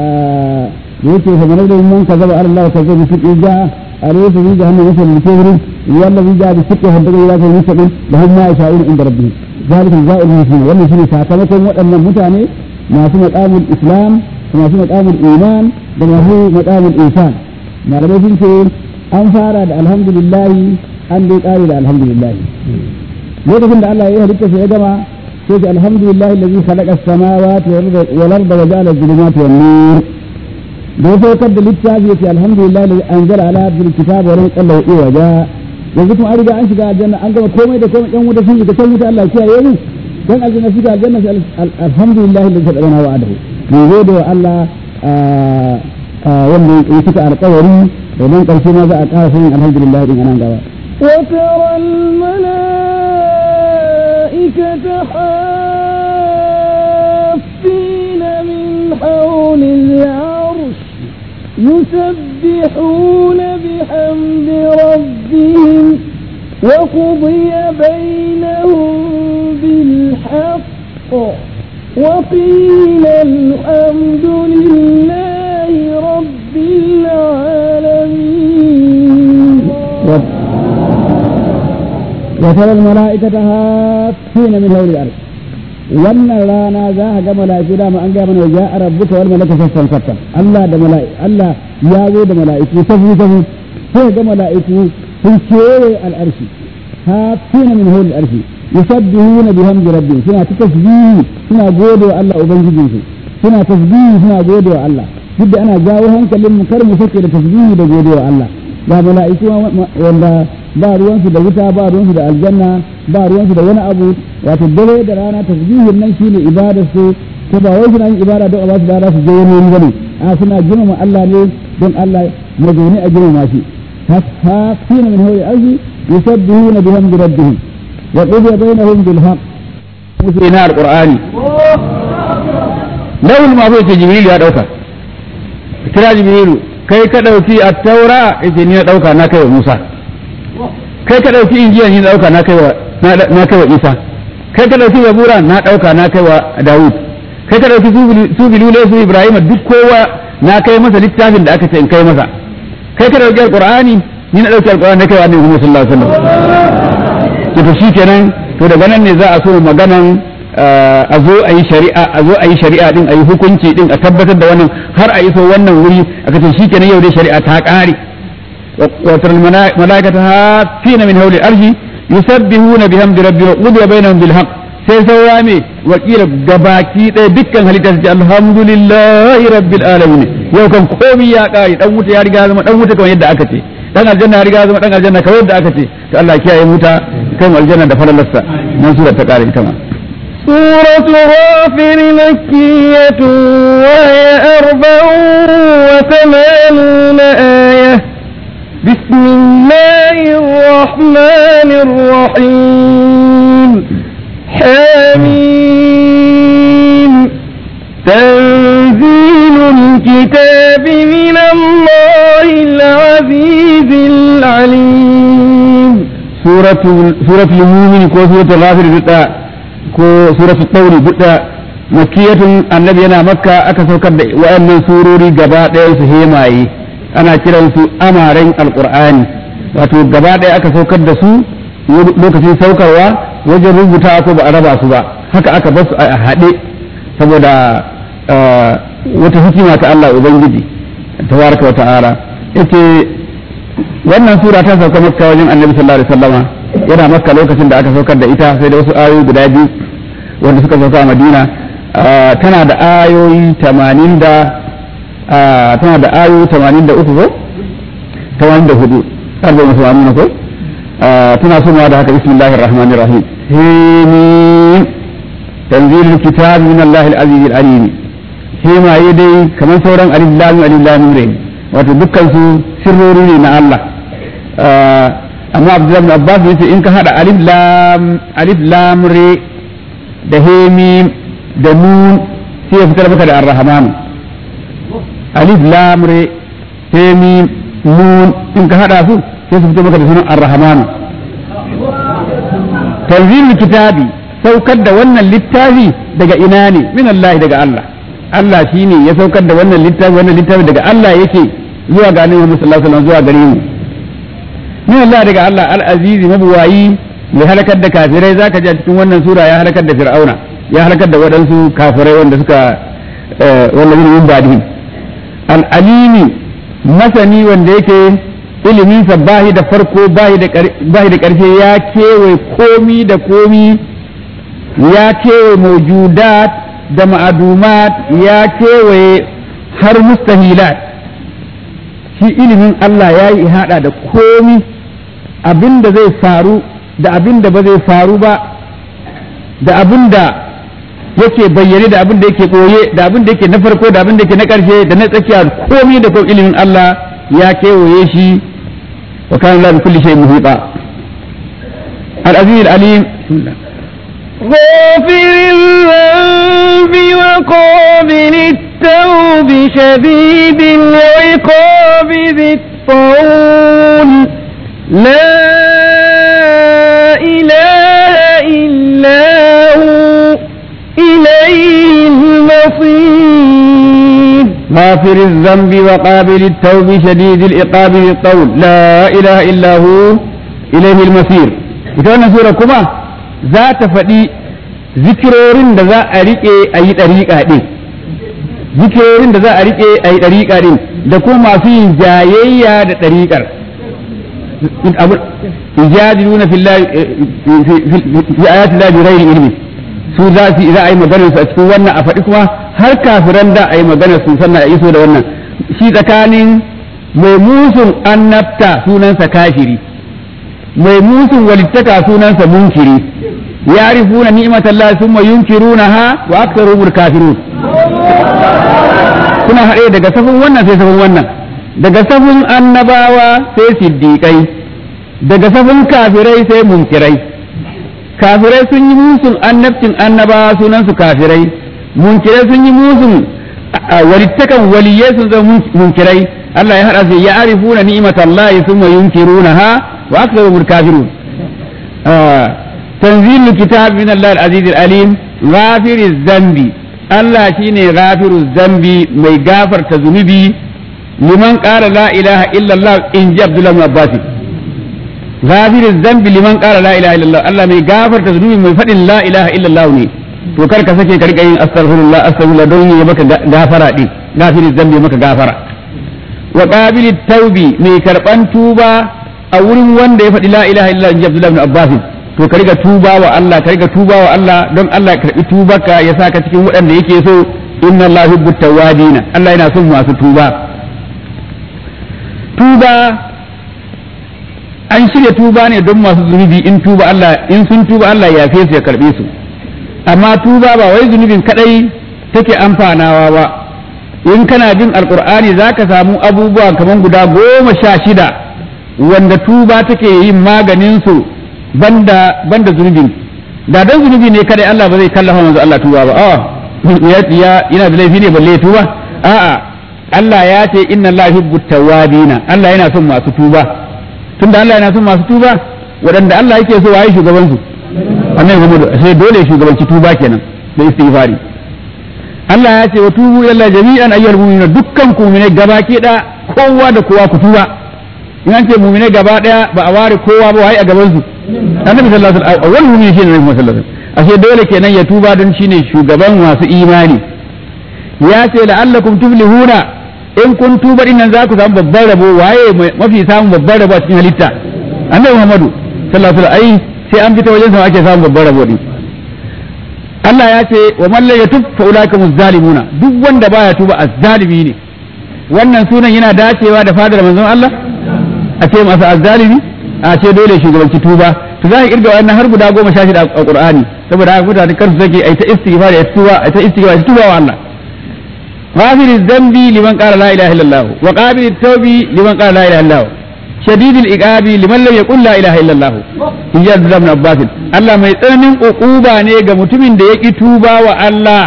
yake fa manar da man kazaba ala Allah kaza bi fiqi ja alaysa bi jahannam yasal bi kibri wallazi ja bi fiqi hadda ila ta mustaqim lahum ma yasha'un inda rabbihim zalika jazaa'ul muslimin wannan shine sakamakon waɗannan mutane masu maqamul islam masu maqamul iman da masu maqamul ihsan malamai sun ce an fara da alhamdulillah an dai kare da alhamdulillah lokacin da Allah ya halitta sai ya gama sai ce alhamdulillah allazi khalaqa as-samawati wal arda wa ja'ala adh-dhulumati wan nur da ya saukar da littafi ya ce alhamdulillah da an zara ala abdul kitab wa rinqan lahu iwaja yanzu kuma an riga an shiga aljanna an gama komai da komai yan wuta sun shiga can wuta Allah kiyaye mu dan aljanna shiga aljanna sai alhamdulillah da sadana wa adahu mu gode wa Allah wanda ya cika alƙawari da nan karshe ma za a ƙara sanin alhamdulillah din anan gaba وترى الملائكة حافين من حول العرش يسبحون بحمد ربهم وقضي بينهم بالحق وقيل الحمد لله رب العالمين وترى الملائكة هافين من هول الأرض wannan rana za a ga mala'iku dama an gaya mana ya rabbuka wal malaka saffan saffan Allah da mala'iku Allah ya zo da mala'iku safu safu sai ga mala'iku sun kewaye al'arshi hafina min hul al'arshi yusabbihuna bihamdi rabbihim suna ta tasbihi suna gode wa Allah ubangijin su suna tasbihi suna gode wa Allah duk da ana jawo hankalin mu kar mu sake da tasbihi da gode wa Allah ga mala'iku wanda ba ruwansu da wuta ba ruwansu da aljanna ba ruwansu da wani abu wato dare da rana tasbihin nan shine ibadar su ko ba wai suna yin ibada don a ba su dara su je wani wani bane a suna girmama Allah ne don Allah ya zaune a girmama shi hasafina min hawi arzi yusabbihuna bihamdi rabbihim wa qudiya bainahum bil haqq musulina alqur'ani lawul ma bai ce jibril ya dauka kira jibrilu kai ka dauki at-taura yace ni na dauka na kai wa Musa kai ka ɗauki injiya ni ɗauka na kai wa na kai wa Isa kai ka ɗauki zabura na ɗauka na kai wa Dawud kai ka ɗauki su bilule su Ibrahim duk kowa na kai masa littafin da aka ce in kai masa kai ka ɗauki alqur'ani ni na ɗauki alqur'ani na kai wa Annabi Muhammad sallallahu alaihi wasallam to shikenan to daga nan ne za a so maganan a zo a yi shari'a a zo a yi shari'a din a yi hukunci din a tabbatar da wannan har a iso wannan wuri aka ce shikenan yau dai shari'a ta ƙare وترى الملائكة هافين من هول الأرض يسبحون بحمد ربهم وقضي بينهم بالحق sai saura me wakila gabaki ɗaya dukkan halitta su ce alhamdulillahi rabbil alamin yau kan komai ya kare dan wuta ya riga zama dan wuta kamar yadda aka ce dan aljanna ya riga zama dan aljanna kamar yadda aka ce to Allah kiyaye wuta kai mu aljanna da falalarsa nan sura ta kare ita ma سورة غافر مكية وهي أربع وثمانون آية بسم الله الرحمن الرحيم حميم تنزيل الكتاب من الله العزيز العليم سورة سورة المؤمن كو سورة الغافر بتا كو سورة الطور بتا مكية النبي أنا مكة أكثر كد وأن سوروري جباء su hemaye ana kiransu amaren alkur'ani wato gaba ɗaya aka saukar da su lokacin saukarwa wajen rubuta ko ba a raba su ba haka aka bar su a haɗe saboda wata hikima ta Allah Ubangiji tabaraka wa ta'ala yace wannan sura ta sauka makka wajen annabi sallallahu alaihi wasallama yana makka lokacin da aka saukar da ita sai da wasu ayoyi guda biyu wanda suka sauka a madina tana da ayoyi 80 da tana da ayoyi 83 ko 84 har da musu amina ko tana somawa da haka bismillahir rahmanir rahim himim tanzilul kitab min Allah al-aziz al-alim himaye dai kamar sauran alif lam alif lam ne wato dukkan su sirrori ne na Allah amma Abdullahi bin Abbas yace in ka hada alif lam alif lam re da hemim da nun sai ya fitar maka da ar-rahman alif lam re hemim nun in ka hada su sai su fitar maka da sunan ar-rahman tanzilul kitabi saukar da wannan littafi daga ina ne min Allah daga Allah Allah shine ya saukar da wannan littafi wannan littafi daga Allah yake zuwa ga annabi Muhammad sallallahu alaihi wasallam zuwa gare mu min Allah daga Allah al-azizi mabuwayi mai halakar da kafirai zaka ji a cikin wannan sura ya halakar da fir'auna ya halakar da waɗansu kafirai wanda suka wallahi min badihim al-alimi masani wanda yake ilimin sa bahi da farko bahi da bahi da karshe ya kewaye komi da komi ya kewaye mawjudat da ma'adumat ya kewaye har mustahilat shi ilimin Allah ya yi hada da komi abin da zai faru da abin da ba zai faru ba da abin da yake bayyane da abin da yake ɓoye da abin da yake na farko da abin da yake na ƙarshe da na tsakiya komi da kuma ilimin Allah ya kewaye shi wa kana Allah bi kulli shay'in muhita al-aziz al-alim غافر الذنب وقابل التوب شديد العقاب ذي الطول لا إله إلا هو إليه المصير غافر الذنب وقابل التوب شديد العقاب ذي الطول لا إله إلا هو إليه المصير ita wannan sura kuma za ta faɗi zikirorin da za a riƙe a yi ɗariƙa ɗin zikirorin da za a riƙe a yi ɗariƙa ɗin da kuma masu yin jayayya da ɗariƙar yujadiluna fi ayati llahi bighairi ilmi su za su za a yi maganar su a cikin wannan a faɗi kuma har kafiran da a yi maganar su sannan a iso da wannan shi tsakanin mai musun annabta sunansa kafiri mai musun walittaka sunansa munkiri يعرفون نعمة الله ثم ينكرونها وأكثرهم الكافرون suna haɗe daga safin wannan sai safin wannan daga safin annabawa sai siddiƙai daga safin kafirai sai munkirai kafirai sun yi musun annabcin annabawa sunansu kafirai munkirai sun yi musun walittakan waliyai sun zama munkirai Allah ya haɗa su ya arifuna ni'matallahi thumma yunkirunaha wa aktharuhum kafirun تنزيل الكتاب من الله العزيز العليم غافر الذنب الله شيني غافر الذنب مي غافر تذنبي لمن قال لا إله إلا الله إن جاء عبد الله بن عباس غافر الذنب لمن قال لا إله إلا الله الله مي غافر تذنبي مي فدin لا إله إلا الله ne to kar ka sake ka rika yin astaghfirullah astaghfirullah don yi maka gafara din gafir zambi maka gafara wa qabil taubi mai karban tuba a wurin wanda ya faɗi la ilaha illallah in ji Abdullah ibn Abbas to ka riga tuba wa Allah ka riga tuba wa Allah don Allah ya karbi tubarka ya saka cikin waɗanda yake so inna Allah yuhibbu tawwabina Allah yana son masu tuba tuba an shirya tuba ne don masu zunubi in tuba Allah in sun tuba Allah ya yafe su ya karbe su amma tuba ba wai zunubin kadai take amfanawa ba in kana jin alkur'ani zaka samu abubuwa kamar guda goma sha shida wanda tuba take yin maganin su banda banda zunubin da dan zunubi ne kadai Allah ba zai kallafa manzo Allah tuba ba a ya yana da laifi ne balle tuba a'a Allah ya ce inna Allah yuhibbu tawwabina Allah yana son masu tuba tunda Allah yana son masu tuba waɗanda Allah yake so waye shugaban su annabi Muhammad sai dole shugabanci tuba kenan da istighfari Allah ya ce wa tubu ila jami'an ayyuhal mu'minuna dukkan ku mu'mine gabaki da kowa da kowa ku tuba in an ce mu'mine gaba daya ba a ware kowa ba waye a gaban su annabi sallallahu alaihi wasallam awwal mu'min shine annabi sallallahu alaihi wasallam ashe dole kenan ya tuba don shine shugaban masu imani ya ce la'allakum tuflihuna in kun tuba din nan za ku samu babban rabo waye mafi samun babban rabo a cikin halitta annabi Muhammadu sallallahu alaihi wasallam ai sai an fita wajen sa ake samun babban rabo din Allah ya ce wa man la yatub fa ulaika muzzalimuna duk wanda baya tuba azzalimi ne wannan sunan yana dacewa da fadar manzon Allah a ce masa azzalimi a ce dole shugabanci tuba to za ka kirga wannan har guda goma sha shida a Qur'ani saboda haka mutane kansu sake ai ta istighfar ya tuba ai ta istighfar ya tuba wa Allah غافر الذنب لمن قال لا اله الا الله وقابل التوب لمن قال لا اله الا الله شديد العقاب لمن لم يقل لا اله الا الله in ji Abdullah ibn Abbas Allah mai tsananin ukuba ne ga mutumin da ya ki tuba wa Allah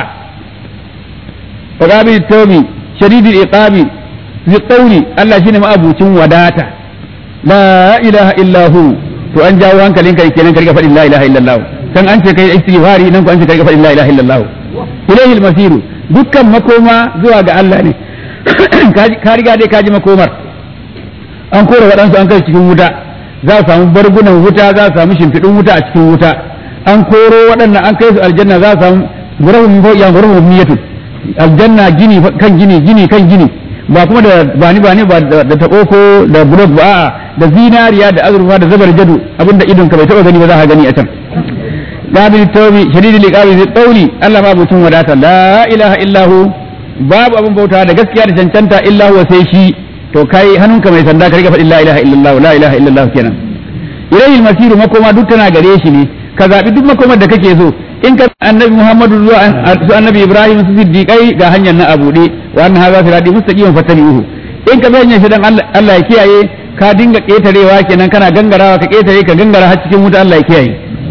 wa qabil tawbi shadidul iqabi bi qawli Allah shine ma'abucin wadata la ilaha illa hu to an jawo hankalinka kenan ka riga faɗin la ilaha illallah kan an ce kai istighfari nan ko an ce kai faɗin la ilaha illallah ilayhi al-masiru dukkan makoma zuwa ga Allah ne ka riga dai ka ji makomar an kora waɗansu an kai cikin wuta za a samu bargunan wuta za a samu shimfiɗin wuta a cikin wuta an koro waɗannan an kai su aljanna za a samu gurahun ya gurahun miyatu aljanna gini kan gini gini kan gini ba kuma da bani bani ba da taɓo ko da bulok ba a'a da zinariya da azurfa da zabar jadu abinda idon ka bai taɓa gani ba za ka gani a can qabil tawbi shadidul iqabi zai tsauli Allah ma butun wadata la ilaha illahu babu abin bauta da gaskiya da cancanta illa huwa sai shi to kai hannunka mai sanda ka riga faɗin la ilaha illallah la ilaha illallah kenan ilayhi masiru makoma duk tana gare shi ne ka zabi duk makomar da kake so in ka annabi muhammadu zuwa su annabi ibrahim su siddiqai ga hanyar na abude wa anna hadha sirati mustaqiman fattabi'uhu in ka hanyar shi dan Allah ya kiyaye ka dinga ketarewa kenan kana gangarawa ka ketare ka gangara har cikin wuta Allah ya kiyaye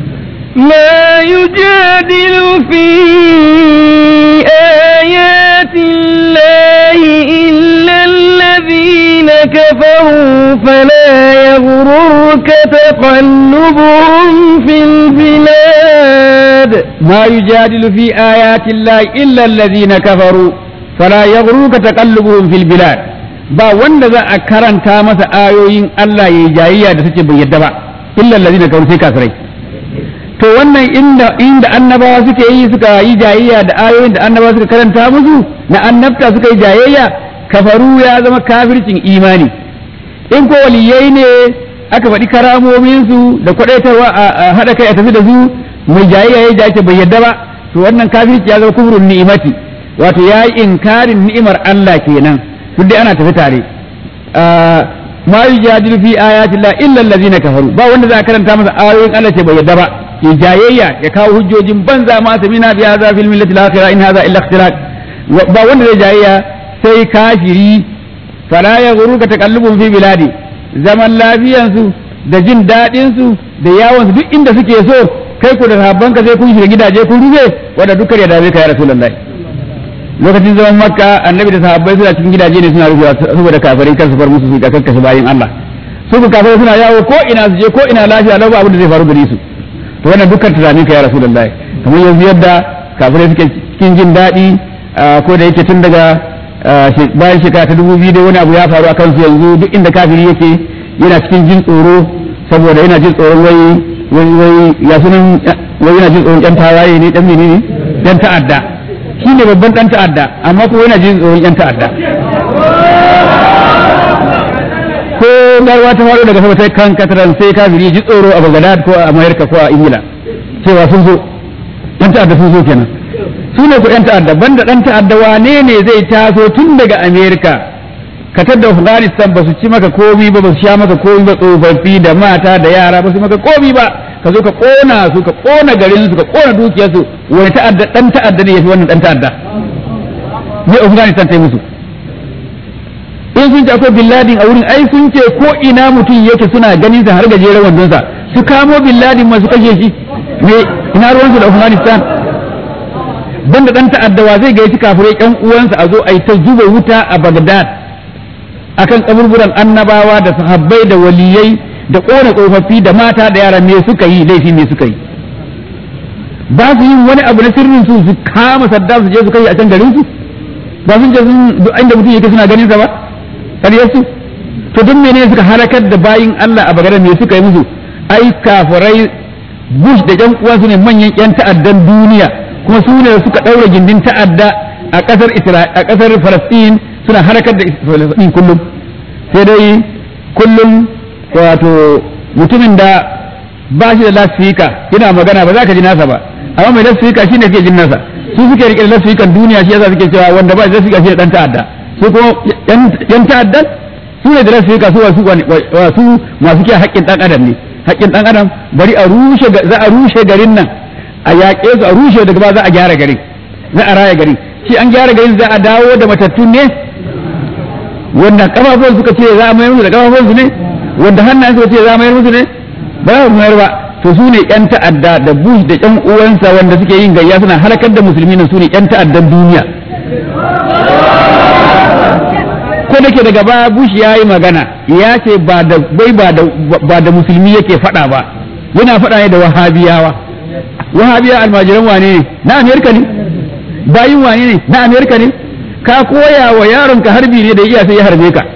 ما يجادل في آيات الله إلا الذين كفروا فلا يغررك تقلبهم في البلاد ما يجادل في آيات الله إلا الذين كفروا فلا يغررك تقلبهم في البلاد ba wanda za a karanta masa ayoyin Allah ya yi jayayya da suke bai yadda ba illa allazina kafaru sai kafirai to wannan inda inda annabawa suke yi suka yi jayayya da ayoyin da annabawa suka karanta musu na annabta suka yi jayayya kafaru ya zama kafircin imani in ko waliyai ne aka faɗi karamomin su da kwadaitarwa a haɗa kai a tafi da su mai jayayya ya jace bai yadda ba to wannan kafirci ya zama kufrun ni'imati wato ya yi inkarin ni'imar Allah kenan duk dai ana tafi tare ma yujadilu fi ayati Allah illa allazina kafaru ba wanda za a karanta masa ayoyin Allah ce bai yadda ba ya jayayya ya kawo hujjojin banza ma samina bi hadha fil millati al-akhirah in hadha illa ikhtilaq ba wanda zai jayayya sai kafiri fala yaghruka taqallubun fi biladi zaman lafiyan su da jin dadin su da yawon su duk inda suke so kai ku da sahabban ka sai kun shiga gidaje kun rufe wanda dukkan ya dame ka ya rasulullahi lokacin zaman makka annabi da sahabbai suna cikin gidaje ne suna rufewa saboda kafirai kar su far musu su ga kakkashe bayin Allah su ku kafirai suna yawo ko ina su je ko ina lafiya lau ba abin da zai faru gare su to wannan dukkan tunanin ka ya rasulullahi kamar yanzu yadda kafirai suke cikin jin daɗi ko da yake tun daga bayan shekara ta dubu biyu da wani abu ya faru a kansu yanzu duk inda kafiri yake yana cikin jin tsoro saboda yana jin tsoron wai wai wai ya sunan wai yana jin tsoron yan tawaye ne dan menene yan ta'adda shi ne babban dan ta'adda amma kuma yana jin tsoron yan ta'adda ko garwa ta faru daga sama ta kan kataran sai kafiri ji tsoro a Baghdad ko a America ko a Ingila cewa sun zo yan ta'adda sun zo kenan su ne ku yan ta'adda banda dan ta'adda wane ne zai taso tun daga America ka tadda Afghanistan ba su ci maka komi ba ba su sha maka komi ba tsofaffi da mata da yara ba su maka komi ba ka zo ka kona su ka kona garin su ka kona dukiyar su wani ta'adda dan ta'adda ne yafi wannan dan ta'adda ne Afghanistan ta yi musu in sun ce akwai bin ladin a wurin ai sun ce ko ina mutum yake suna ganin sa har gajeren wandonsa su kamo bin ladin masu kashe shi me ina ruwansu da Afghanistan banda dan ta'addawa zai gaiti kafirai ƴan uwansa a zo a yi ta zuba wuta a Baghdad akan kaburburan annabawa da sahabbai da waliyai da kona tsofaffi da mata da yara me suka yi laifi me suka yi ba su yin wani abu na sirrin su su kama saddam su je su kai a can garin su ba sun je sun inda mutum yake suna ganin sa ba ƙaryar su to duk mene suka halakar da bayin Allah a bagaren me suka yi musu ai kafirai Bush da ƴan uwansu ne manyan ƴan ta'addan duniya kuma su ne suka ɗaura gindin ta'adda a ƙasar a ƙasar Falastin suna halakar da Falastin kullum sai dai kullum wato mutumin da ba shi da lasfika yana magana ba za ka ji nasa ba amma mai lasfika shi ne ke jin nasa su suke rike da lasfikan duniya shi yasa suke cewa wanda ba da lasfika shi ne dan ta'adda su kuma yan ta'addan su ne da lasfika su wasu su masu kiyaye haƙƙin dan adam ne haƙƙin dan adam bari a rushe za a rushe garin nan a yaƙe su a rushe daga ba za a gyara garin za a raya garin shi an gyara garin za a dawo da matattun ne wanda kafafun suka ce za a mayar musu da kafafun su ne wanda hannayen suka ce za a mayar musu ne ba za su mayar ba to su ne yan ta'adda da bush da yan uwansa wanda suke yin gayya suna halakar da musulmi su ne yan ta'addan duniya ko da ke daga baya bush ya yi magana ya ce ba da bai ba da musulmi yake faɗa ba yana faɗa ne da wahabiyawa wahabiya almajiran wane ne na amerika ne bayin wane ne na amerika ne ka koya wa yaronka harbi ne da iya sai ya harbe ka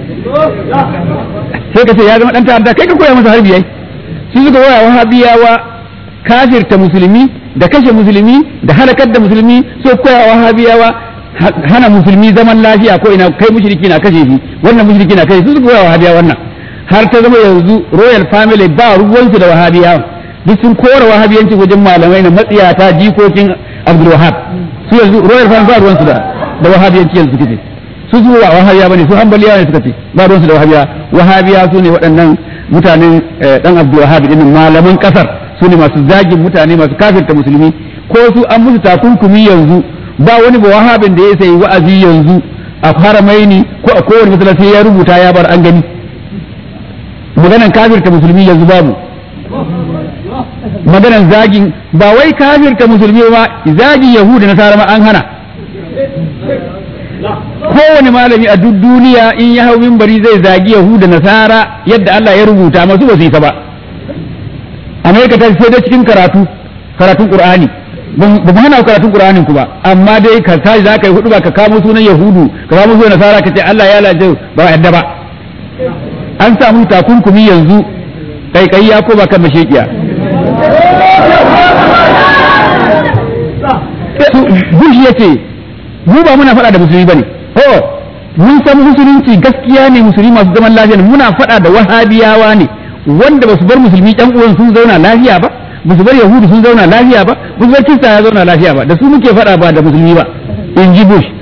sai ka ce ya zama dan ta'adda kai ka koya masa harbi yayi su suka koya wahabiyawa kafirta musulmi da kashe musulmi da halakar da musulmi so koya wahabiyawa hana musulmi zaman lafiya ko ina kai mushriki na kashe shi wannan mushriki na kashe su suka koya wahabiyawa wannan har ta zama yanzu royal family ba ruwansu da wahabiyawa duk sun kora wahabiyanci wajen malamai na matsiyata jikokin abdul wahab su yanzu royal family ba ruwansu da da wahabiyanci yanzu suke su su ba wahabiya bane su hanbaliya ne suka ce ba ruwansu da wahabiya wahabiya su ne waɗannan mutanen dan abdul wahab din malaman kasar su ne masu zagin mutane masu kafirta musulmi ko su an musu takunkumi yanzu ba wani ba wahabin da ya sayi wa'azi yanzu a haramaini ko a kowane masallaci ya rubuta ya bar an gani maganan kafirta musulmi yanzu babu maganan zagin ba wai kafirta musulmi ba zagin yahuda na sarama an hana kowane malami a duk duniya in ya hau mimbari zai zagi yahuda nasara yadda Allah ya rubuta masu ba su yi ba Amerika ta sai dai cikin karatu karatun Qur'ani ba mu hana karatun Qur'anin ku ba amma dai ka tashi za ka yi hudu ba ka kamo sunan yahudu ka kamo sunan nasara ka ce Allah ya laje ba yadda ba an samu takunkumi yanzu kai ya ko ba kan mashekiya Bush ya ce mu ba muna faɗa da musulmi bane oh mun san musulunci gaskiya ne musulmi masu zaman lafiya ne muna faɗa da wahabiyawa ne wanda ba su bar musulmi ɗan uwan sun zauna lafiya ba ba su bar yahudu sun zauna lafiya ba ba su bar kirista ya zauna lafiya ba da su muke faɗa ba da musulmi ba in ji bush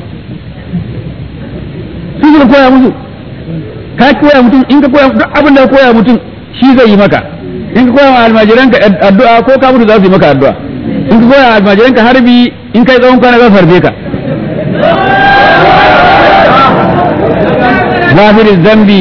su suka koya musu ka koya mutum in ka koya duk abin da ka koya mutum shi zai yi maka in ka koya wa almajiranka addu'a ko ka mutu za su yi maka addu'a in ka koya wa almajiranka harbi in kai tsawon kwana za su harbe ka غافر الذنب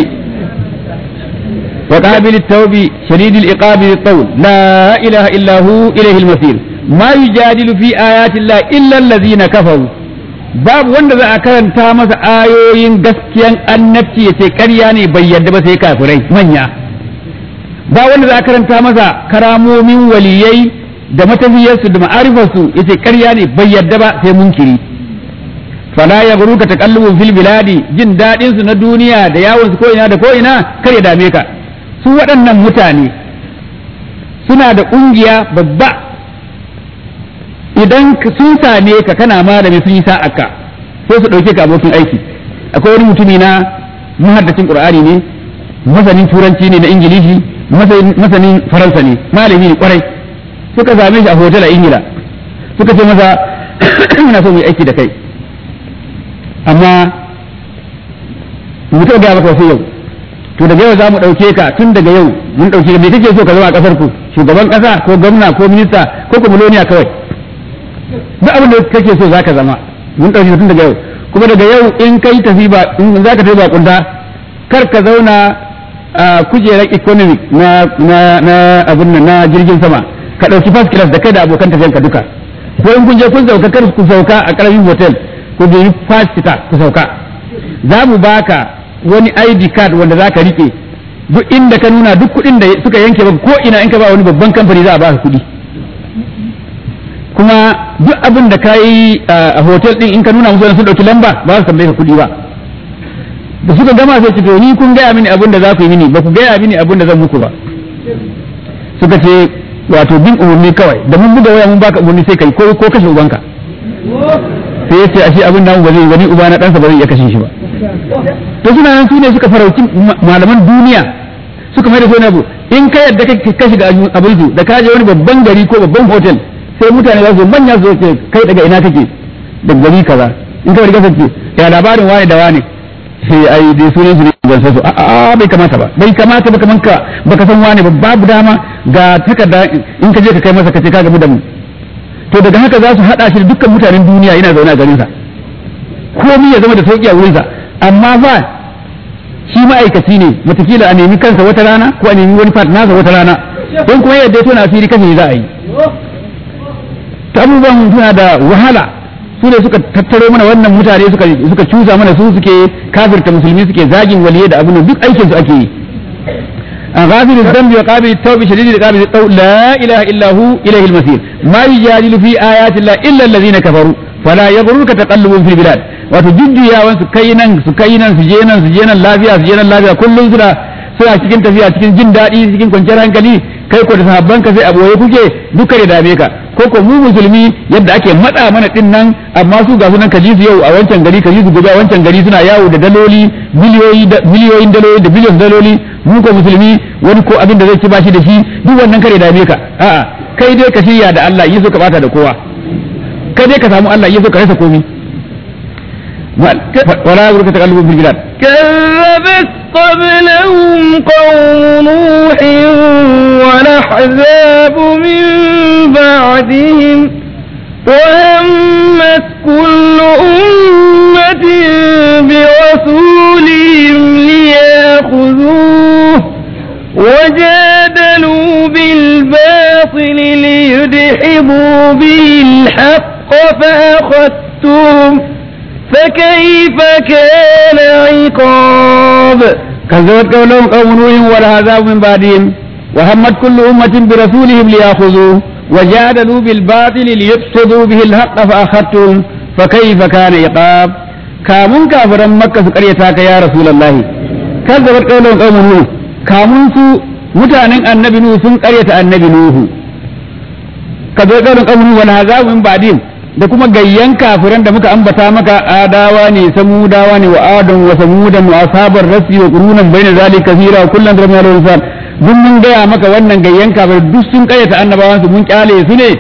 وقابل التوب شديد العقاب للطول لا إله إلا هو إليه المصير ما يجادل في آيات الله إلا الذين كفروا babu wanda za a karanta masa ayoyin gaskiyan annabci ya ce ƙarya ne bai yadda ba sai kafirai manya ba wanda za a karanta masa karamomin waliyai da matafiyarsu da ma'arifarsu ya ce ƙarya ne bai yadda ba sai munkiri fala ya guru ka takallubun fil biladi jin daɗin su na duniya da yawon su ko ina da ko ina kar ya dame ka su waɗannan mutane suna da ƙungiya babba idan sun same ka kana malami sun yi sa'aka sai su ɗauke ka abokin aiki akwai wani mutumi na muhaddacin qur'ani ne masanin turanci ne na ingilishi masanin faransa ne malami ne kwarai suka same shi a hotel a ingila suka ce masa muna so mu yi aiki da kai amma mu taɓa gaya maka wasu yau to daga yau za mu ɗauke ka tun daga yau mun ɗauke ka me kake so ka zama a ƙasar ku shugaban ƙasa ko gwamna ko minista ko kumuloniya kawai duk abin da kake so za ka zama mun ɗauke ka tun daga yau kuma daga yau in kai tafi ba in za ka tafi ba kunta kar ka zauna a kujerar economic na na na abin nan na jirgin sama ka ɗauki first class da kai da abokan tafiyan ka duka ko in kun je kun sauka kar ku sauka a ƙaramin hotel ku bi first class ku sauka za mu baka wani ID card wanda za ka rike duk inda ka nuna duk kuɗin da suka yanke ba ko ina in ka ba wani babban kamfani za a baka kuɗi kuma duk abin da ka yi a hotel din in ka nuna musu sun ɗauki lamba ba su tambaye ka kuɗi ba da suka gama sai ce to ni kun gaya mini abin da za ku yi mini ba ku gaya mini abin da zan muku ba suka ce wato bin umarni kawai da mun buga waya mun baka umarni sai kai ko ko kashe ubanka sai yace ashe abin namu ba zai wani uba na ɗansa ba zai iya kashe shi ba to suna nan su ne suka farauci malaman duniya suka mai da wani abu in ka yadda ka shiga abinsu da ka je wani babban gari ko babban hotel sai mutane za su manya su ce kai daga ina kake da gari kaza in ka riga ce ya labarin wani da wani sai ai dai sunan su ne ban san su a a bai kamata ba bai kamata ba kaman ka baka san wani ba babu dama ga takarda in ka je ka kai masa ka ce ka gamu da mu to daga haka za su hada shi da dukkan mutanen duniya yana zaune a garin sa komai ya zama da sauki a wurin sa amma ba shi ma'aikaci ne matakila a nemi kansa wata rana ko a nemi wani fat nasa wata rana don kuma yadda ya tona asiri kashe za a yi ta abubuwan suna da wahala su ne suka tattaro mana wannan mutane suka suka cusa mana su suke kafirta musulmi suke zagin waliye da abin duk aikin su ake yi a ghafir dhanbi wa qabil tawbi shadid qabil taw la ilaha illa hu ilayhi al-masir ma yujadilu fi ayati llahi illa alladhina kafaru fala yaghurruka taqallubun fil bilad wato jujjuyawan su kai nan su kai nan su je nan su je nan lafiya su je nan lafiya kullum suna suna cikin tafiya cikin jin daɗi cikin kwanciyar hankali kai ko da sahabban ka sai a boye kuke duka da dame ka ko ko mu musulmi yadda ake matsa mana din nan amma su ga sunan kaji su yau a wancan gari kaji su gobe a wancan gari suna yawo da daloli miliyoyi da miliyoyin daloli da biliyon daloli mu ko musulmi wani ko abin da zai ci bashi da shi duk wannan kare dame ka a'a kai dai ka shirya da Allah yi so ka bata da kowa kai dai ka samu Allah yi so ka rasa komai ولا يغرك تقلب في البلاد كذبت قبلهم قوم نوح والأحزاب من بعدهم وهمت كل أمة برسولهم ليأخذوه وجادلوا بالباطل ليدحضوا به الحق فأخذتهم فكيف كان عقاب كذبت قولهم قوم نوح والعذاب من بعدهم وهمت كل أمة برسولهم ليأخذوه وجادلوا بالباطل ليفسدوا به الحق فأخذتهم فكيف كان عقاب كامون كافرا مكة سكريتاك يا رسول الله كذبت قولهم قوم نوح كامون سو mutanen annabi Nuhu sun karyata annabi Nuhu kazo kaurin qawmin wal hazab min ba'dihim da kuma gayyan kafiran da muka ambata maka adawa ne samudawa ne wa adam wa samudan wa asabar rasi wa qurunan bayna zalika kathira kullan da mai insan duk mun gaya maka wannan gayyan kafir duk sun kayyata annabawan su mun kyale su ne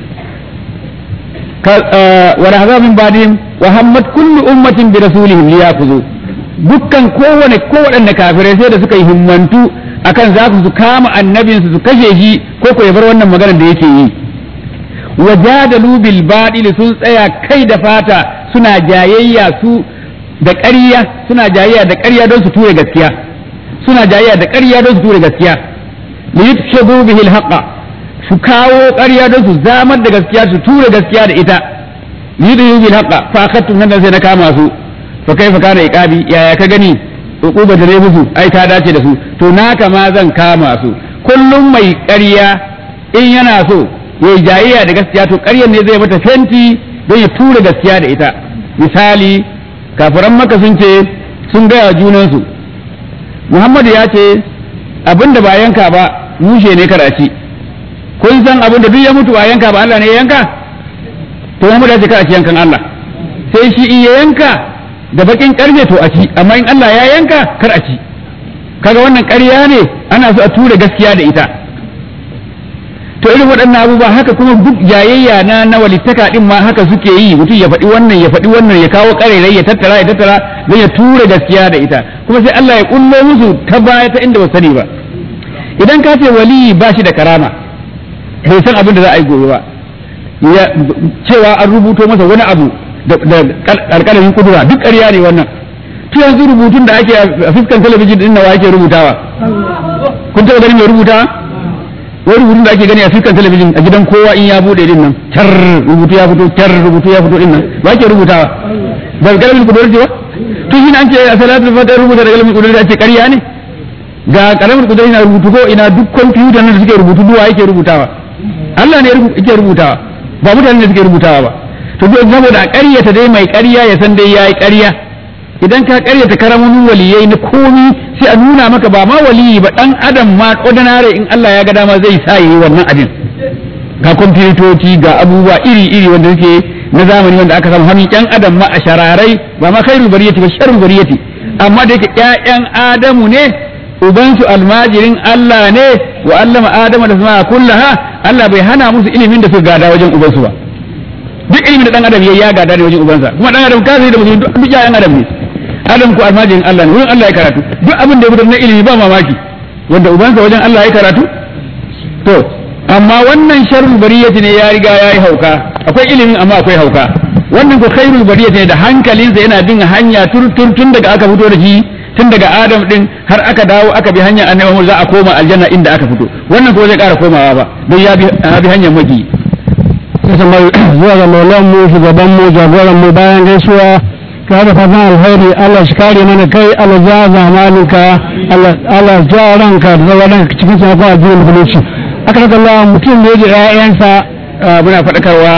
wa rahza min ba'dihim wa hammat kullu ummatin bi rasulihim liyakhudhu dukkan kowane kowaɗanne kafirai sai da suka yi himmantu akan za su kama annabinsu su kashe shi ko ko ya bar wannan maganar da yake yi wajadalu bil baɗili sun tsaya kai da fata suna jayayya su da ƙarya suna jayayya da ƙarya don su ture gaskiya suna jayayya da ƙarya don su ture gaskiya li yutshadu bihi al haqa su kawo ƙarya don su zamar da gaskiya su ture gaskiya da ita li yudhibu bil haqa fa akhadtum nan sai na kama su fa kaifa kana iqabi yaya ka gani uquba da musu ai ta dace da su to naka ma zan kama su kullum mai ƙarya in yana so yayi jayayya da gaskiya to ƙaryar ne zai mata fenti don ya tura gaskiya da ita misali kafiran maka sun ce sun gaya junansu muhammadu ya ce abin da ba yanka ba mushe ne karaci kun san abin da duk ya mutu ba yanka ba Allah ne ya yanka to muhammadu ya ce karaci yankan Allah sai shi iya yanka da bakin karfe to a ci amma in Allah ya yanka kar a ci kaga wannan ƙarya ne ana so a tura gaskiya da ita to irin waɗannan abubuwa haka kuma duk jayayya na na walittaka din ma haka suke yi mutum ya faɗi wannan ya faɗi wannan ya kawo ƙarerai ya tattara ya tattara zai ya tura gaskiya da ita kuma sai Allah ya kullo musu ta baya ta inda ba sani ba idan ka ce waliyi ba shi da karama bai san abin da za a yi gobe ba ya cewa an rubuto masa wani abu da alƙalamin kudura duk ƙarya ne wannan to yanzu rubutun da ake a fuskan talabijin din nawa ake rubutawa kun taɓa ganin mai rubutawa wani rubutun da ake gani a fuskan talabijin a gidan kowa in ya bude din nan tar rubutu ya fito tar rubutu ya fito din nan ba ake rubutawa ba alƙalamin kudura ce ba to shi an ce a salatul fatiha rubuta da alƙalamin kudura a ce ƙarya ne ga ƙaramin kudura ina rubutu ko ina duk kwamfuta nan da suke rubutu duwa yake rubutawa Allah ne yake rubutawa ba mutane ne suke rubutawa ba to duk saboda a ƙaryata dai mai ƙarya ya san dai yayi ƙarya idan ka ƙaryata karamomin waliyai na komi sai a nuna maka ba ma waliyi ba dan adam ma ordinary in Allah ya ga dama zai sa yi wannan abin ga kwamfutoci ga abubuwa iri iri wanda suke na zamani wanda aka samu hannun ƴan adam ma a shararai ba ma khairul bariyati ba sharrul bariyati amma da yake ƴaƴan adamu ne ubansu almajirin Allah ne wa allama adama da sama kullaha Allah bai hana musu ilimin da suka gada wajen ubansu ba duk ilimin da dan adam yayi ya gada ne wajen ubansa kuma dan adam kafiri da musulmi duk ya yan adam ne adam ko almajirin Allah ne wurin Allah ya karatu duk abin da ya fitar na ilimi ba mamaki wanda ubansa wajen Allah ya karatu to amma wannan sharrul bariyati ne ya riga yayi hauka akwai ilimin amma akwai hauka wannan ko khairul bariyati ne da hankalinsa yana bin hanya tur tun daga aka fito da shi tun daga adam din har aka dawo aka bi hanyar annabi za a koma aljanna inda aka fito wannan ko zai ƙara komawa ba don ya bi hanyar maki zuwa ga maulan mu shugaban mu jagoran mu bayan gaisuwa ka da fatan alheri Allah shi kare mana kai Allah ja zamaninka Allah ja ranka da zama cikin sakon addinin musulunci aka daga Allah mutum ne da ƴaƴansa muna faɗakarwa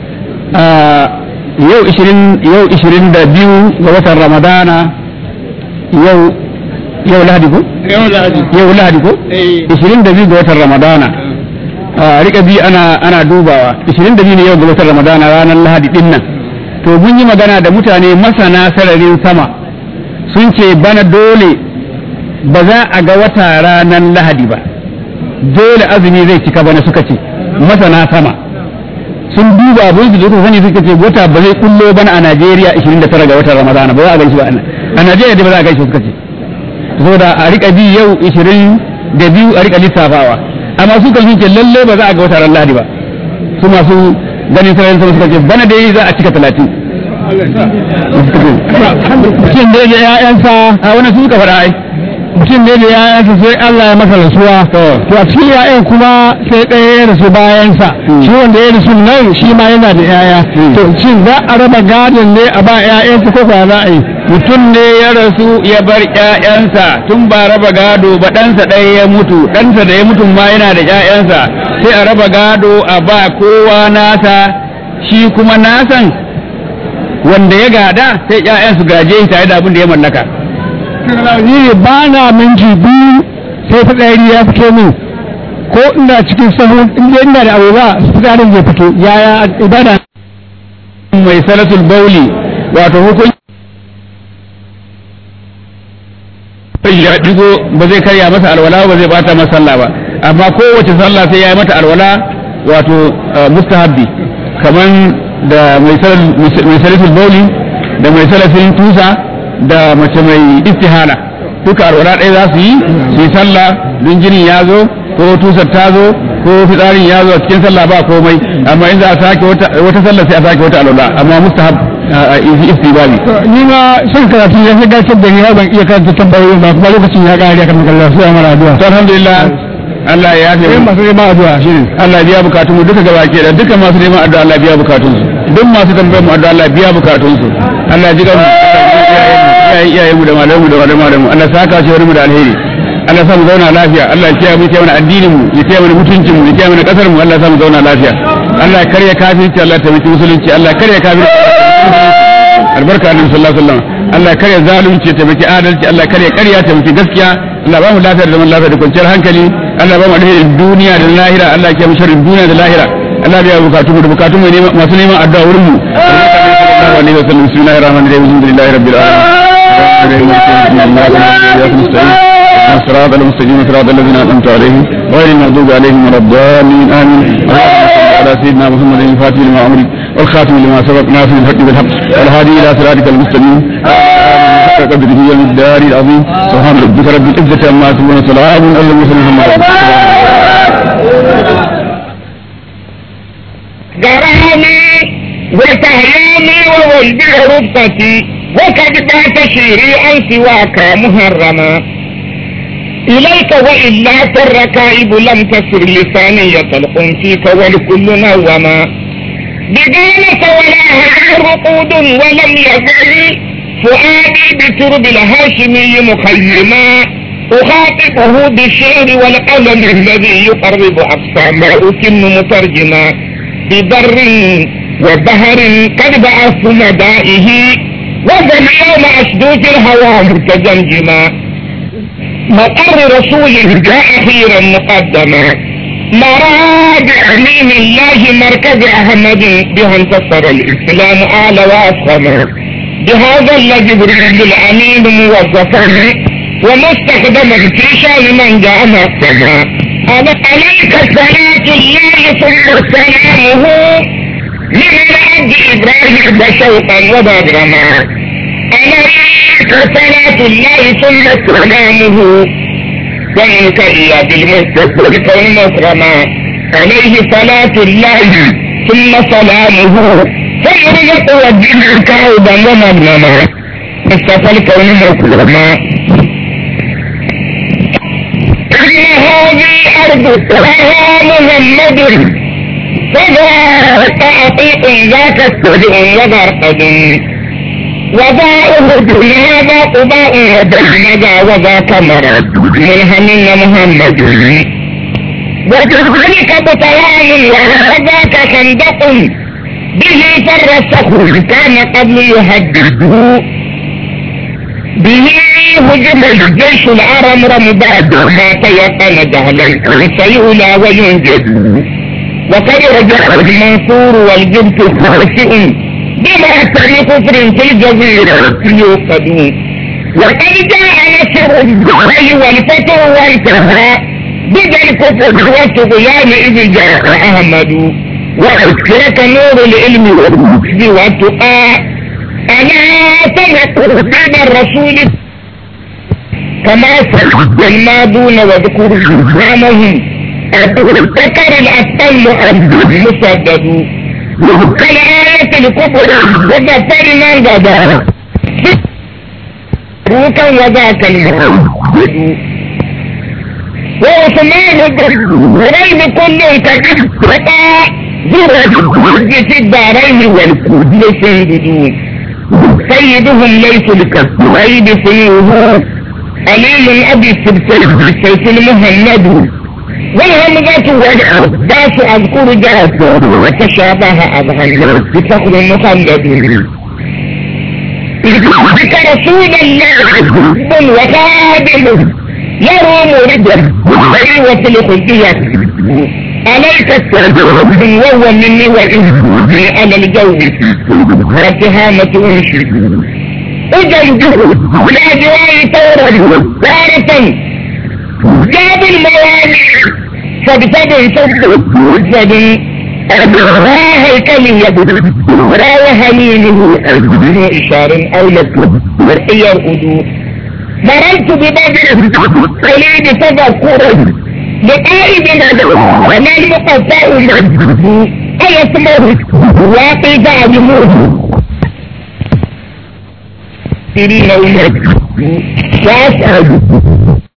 yau 20 yau 22 ga watan Ramadana yau yau lahadi ko? yau lahadi ko? 22 ga watan ramadana a rika bi ana ana dubawa 22 ne yau ga watan ramadana ranar lahadi din nan to mun yi magana da mutane masana sararin sama sun ce bana dole ba za a ga wata ranar lahadi ba dole azumi zai cika bana suka ce masana sama sun duba abin da zuwa sani suka ce wata ba zai kullo bana a Najeriya 29 ga watan ramadana ba za a gan shi ba a Najeriya da ba za a gaishe suka ce saboda a rika bi yau 20 da biyu a rika lissafawa amma su kan ce lalle ba za a ga wata ran Lahadi ba su masu ganin sararin sama suka ce bana dai za a cika 30 mutum ne da ƴaƴansa a wani su suka faɗa ai mutum ne da ƴaƴansa sai Allah ya masa rasuwa to a cikin ƴaƴan kuma sai ɗaya ya rasu bayansa shi wanda ya rasu nan shi ma yana da ƴaƴa to shin za a raba gadon ne a ba ƴaƴansa ko ba za a yi mutum ne ya rasu ya bar ƴaƴansa tun ba raba gado ba ɗansa ɗaya ya mutu ɗansa da ya mutu ma yana da ƴaƴansa sai a raba gado a ba kowa nasa shi kuma nasan wanda ya gada sai ƴaƴan su gaje shi tare da abin da ya mallaka ni ba na minti biyu sai fitsari ya fito min ko ina cikin sahun inda ina da abu ba fitsarin zai fito yaya ibada mai salatul bauli wato hukunci ya digo ba zai karya masa alwala ba zai bata masa sallah ba amma kowace sallah sai ya yi mata alwala wato mustahabbi kaman da mai salatul bauli da mai salafin tusa da mace mai istihala duka alwala ɗaya za su yi su yi sallah don jinin ya zo ko tusar ta zo ko fitsarin ya zo a cikin sallah ba komai amma in za a sake wata sallah sai a sake wata alwala amma mustahab istibabi ni ma son karatu ya fi gacar da ni har ban iya karanta tambayoyi ba kuma lokacin ya kare kan kallon sai mara addu'a to alhamdulillah Allah ya yafe sai masu neman addu'a shine Allah biya bukatun mu duka gaba ke da duka masu neman addu'a Allah biya bukatun su duk masu tambayar mu addu'a Allah biya bukatun su Allah ji gamu iyayen iyayen mu da malamu da malamu Allah saka shi wani mu da alheri Allah sa mu zauna lafiya Allah ya kiyaye mu kiyaye mana addinin mu ya kiyaye mana mutuncin mu ya kiyaye mana kasar mu Allah sa mu zauna lafiya Allah ya karya kafirci Allah ya taimaki musulunci Allah ya karya kafirci albarka annabi sallallahu alaihi wasallam Allah ya karya zalunci ya taimaki adalci Allah ya karya karya taimaki gaskiya Allah ba mu lafiya da zaman lafiya da kwanciyar hankali Allah ba mu alherin duniya da lahira Allah ya kiyaye mu sharrin duniya da lahira Allah ya bukatu mu da bukatu mu masu neman addu'a wurin mu sallallahu alaihi wasallam bismillahir rahmanir rahim alhamdulillahi rabbil alamin الصراط المستقيم صراط الذين انعمت عليهم غير المغضوب عليهم ولا الضالين امين اللهم صل على سيدنا محمد الفاتح لما امرك والخاتم لما سبق ناصر الحق بالحق والهادي الى صراطك المستقيم حق قدره والمقدار العظيم سبحان ربك رب العزه عما يصفون وسلام على المرسلين غرامي وتهيامي وولدي رفقتي وقد بات شيري عن سواك محرما إليك وإلا فالركائب لم تسر لساني يطلق فيك والكل نوما بقالة ولا رقود ولم يزل فؤادي بترب الهاشمي مخيما أخاطبه بالشعر والقلم الذي يقرب أقصى ما أتم مترجما ببر وبهر قد بعثت مدائه وذا اليوم أشدود الهوى متجمجما مقر رسول جاء أخيرا مقدما مراد أمين الله مركز أحمد بها انتصر الإسلام أعلى وأفخم بهذا الجبريل الأمين موظفا ومستخدما في شان من جاء مقدما عليك صلاة الله ثم سلامه من عبد إبراهيم شوقا وبدرما عليك صلاة الله ثم سلامه ومنك إيا بالمستقبل كون مكرما عليه صلاة الله ثم سلامه فيرزق والدين كعودا ومغنما مصطفى الكون مكرما إن هذه أرض لها محمد فذا تعطيق ذاك السجن وبرقد وذا أهد هذا قباء وبهنجا وذا كمرد منهم محمد وكذلك بطلان وذاك خندق به فر الصخر كان قبل يهدده به هجم الجيش الأرمرم بعد ما تيقن جهلا سيؤلى وينجد وقد رجع المنصور والجبت خاسئ بما كان كفر في الجزيرة يوقد وقد جاء نصر الدعي والفتح وانتهى بدا الكفر والطغيان إذ جاء أحمد وأذكرك نور العلم والرشد والتقى ألا تذكر بعد الرسول كما سجد الماضون واذكر إمامهم ذكر الأطل مسدد كالآية الكبرى وذكر من غدا روكا وذاك المحمد وعثمان غريب كل كقطع زرد في الدارين والكود سيدون سيدهم ليس لكالصهيب سيوه علي أبي السبسيف بالسيف المهند والهمزة والعباس أذكر جاءت وتشابه أذهن بفخر مخلد بك رسول الله وخادم يروم رجل وفي الخلقية عليك السلام وهو مني وإني على الجو واتهامة أنشي أجل الأجواء تورا تارة جاب الموالي فبسبب صدق فد راه الكلية راه هليله بدون إشار أو لك مرئي الأدو مررت ببدر قليل تذكرا لقائد وما المقطع مجده أيسمه واقف عجمه سرين ومجده وأسأل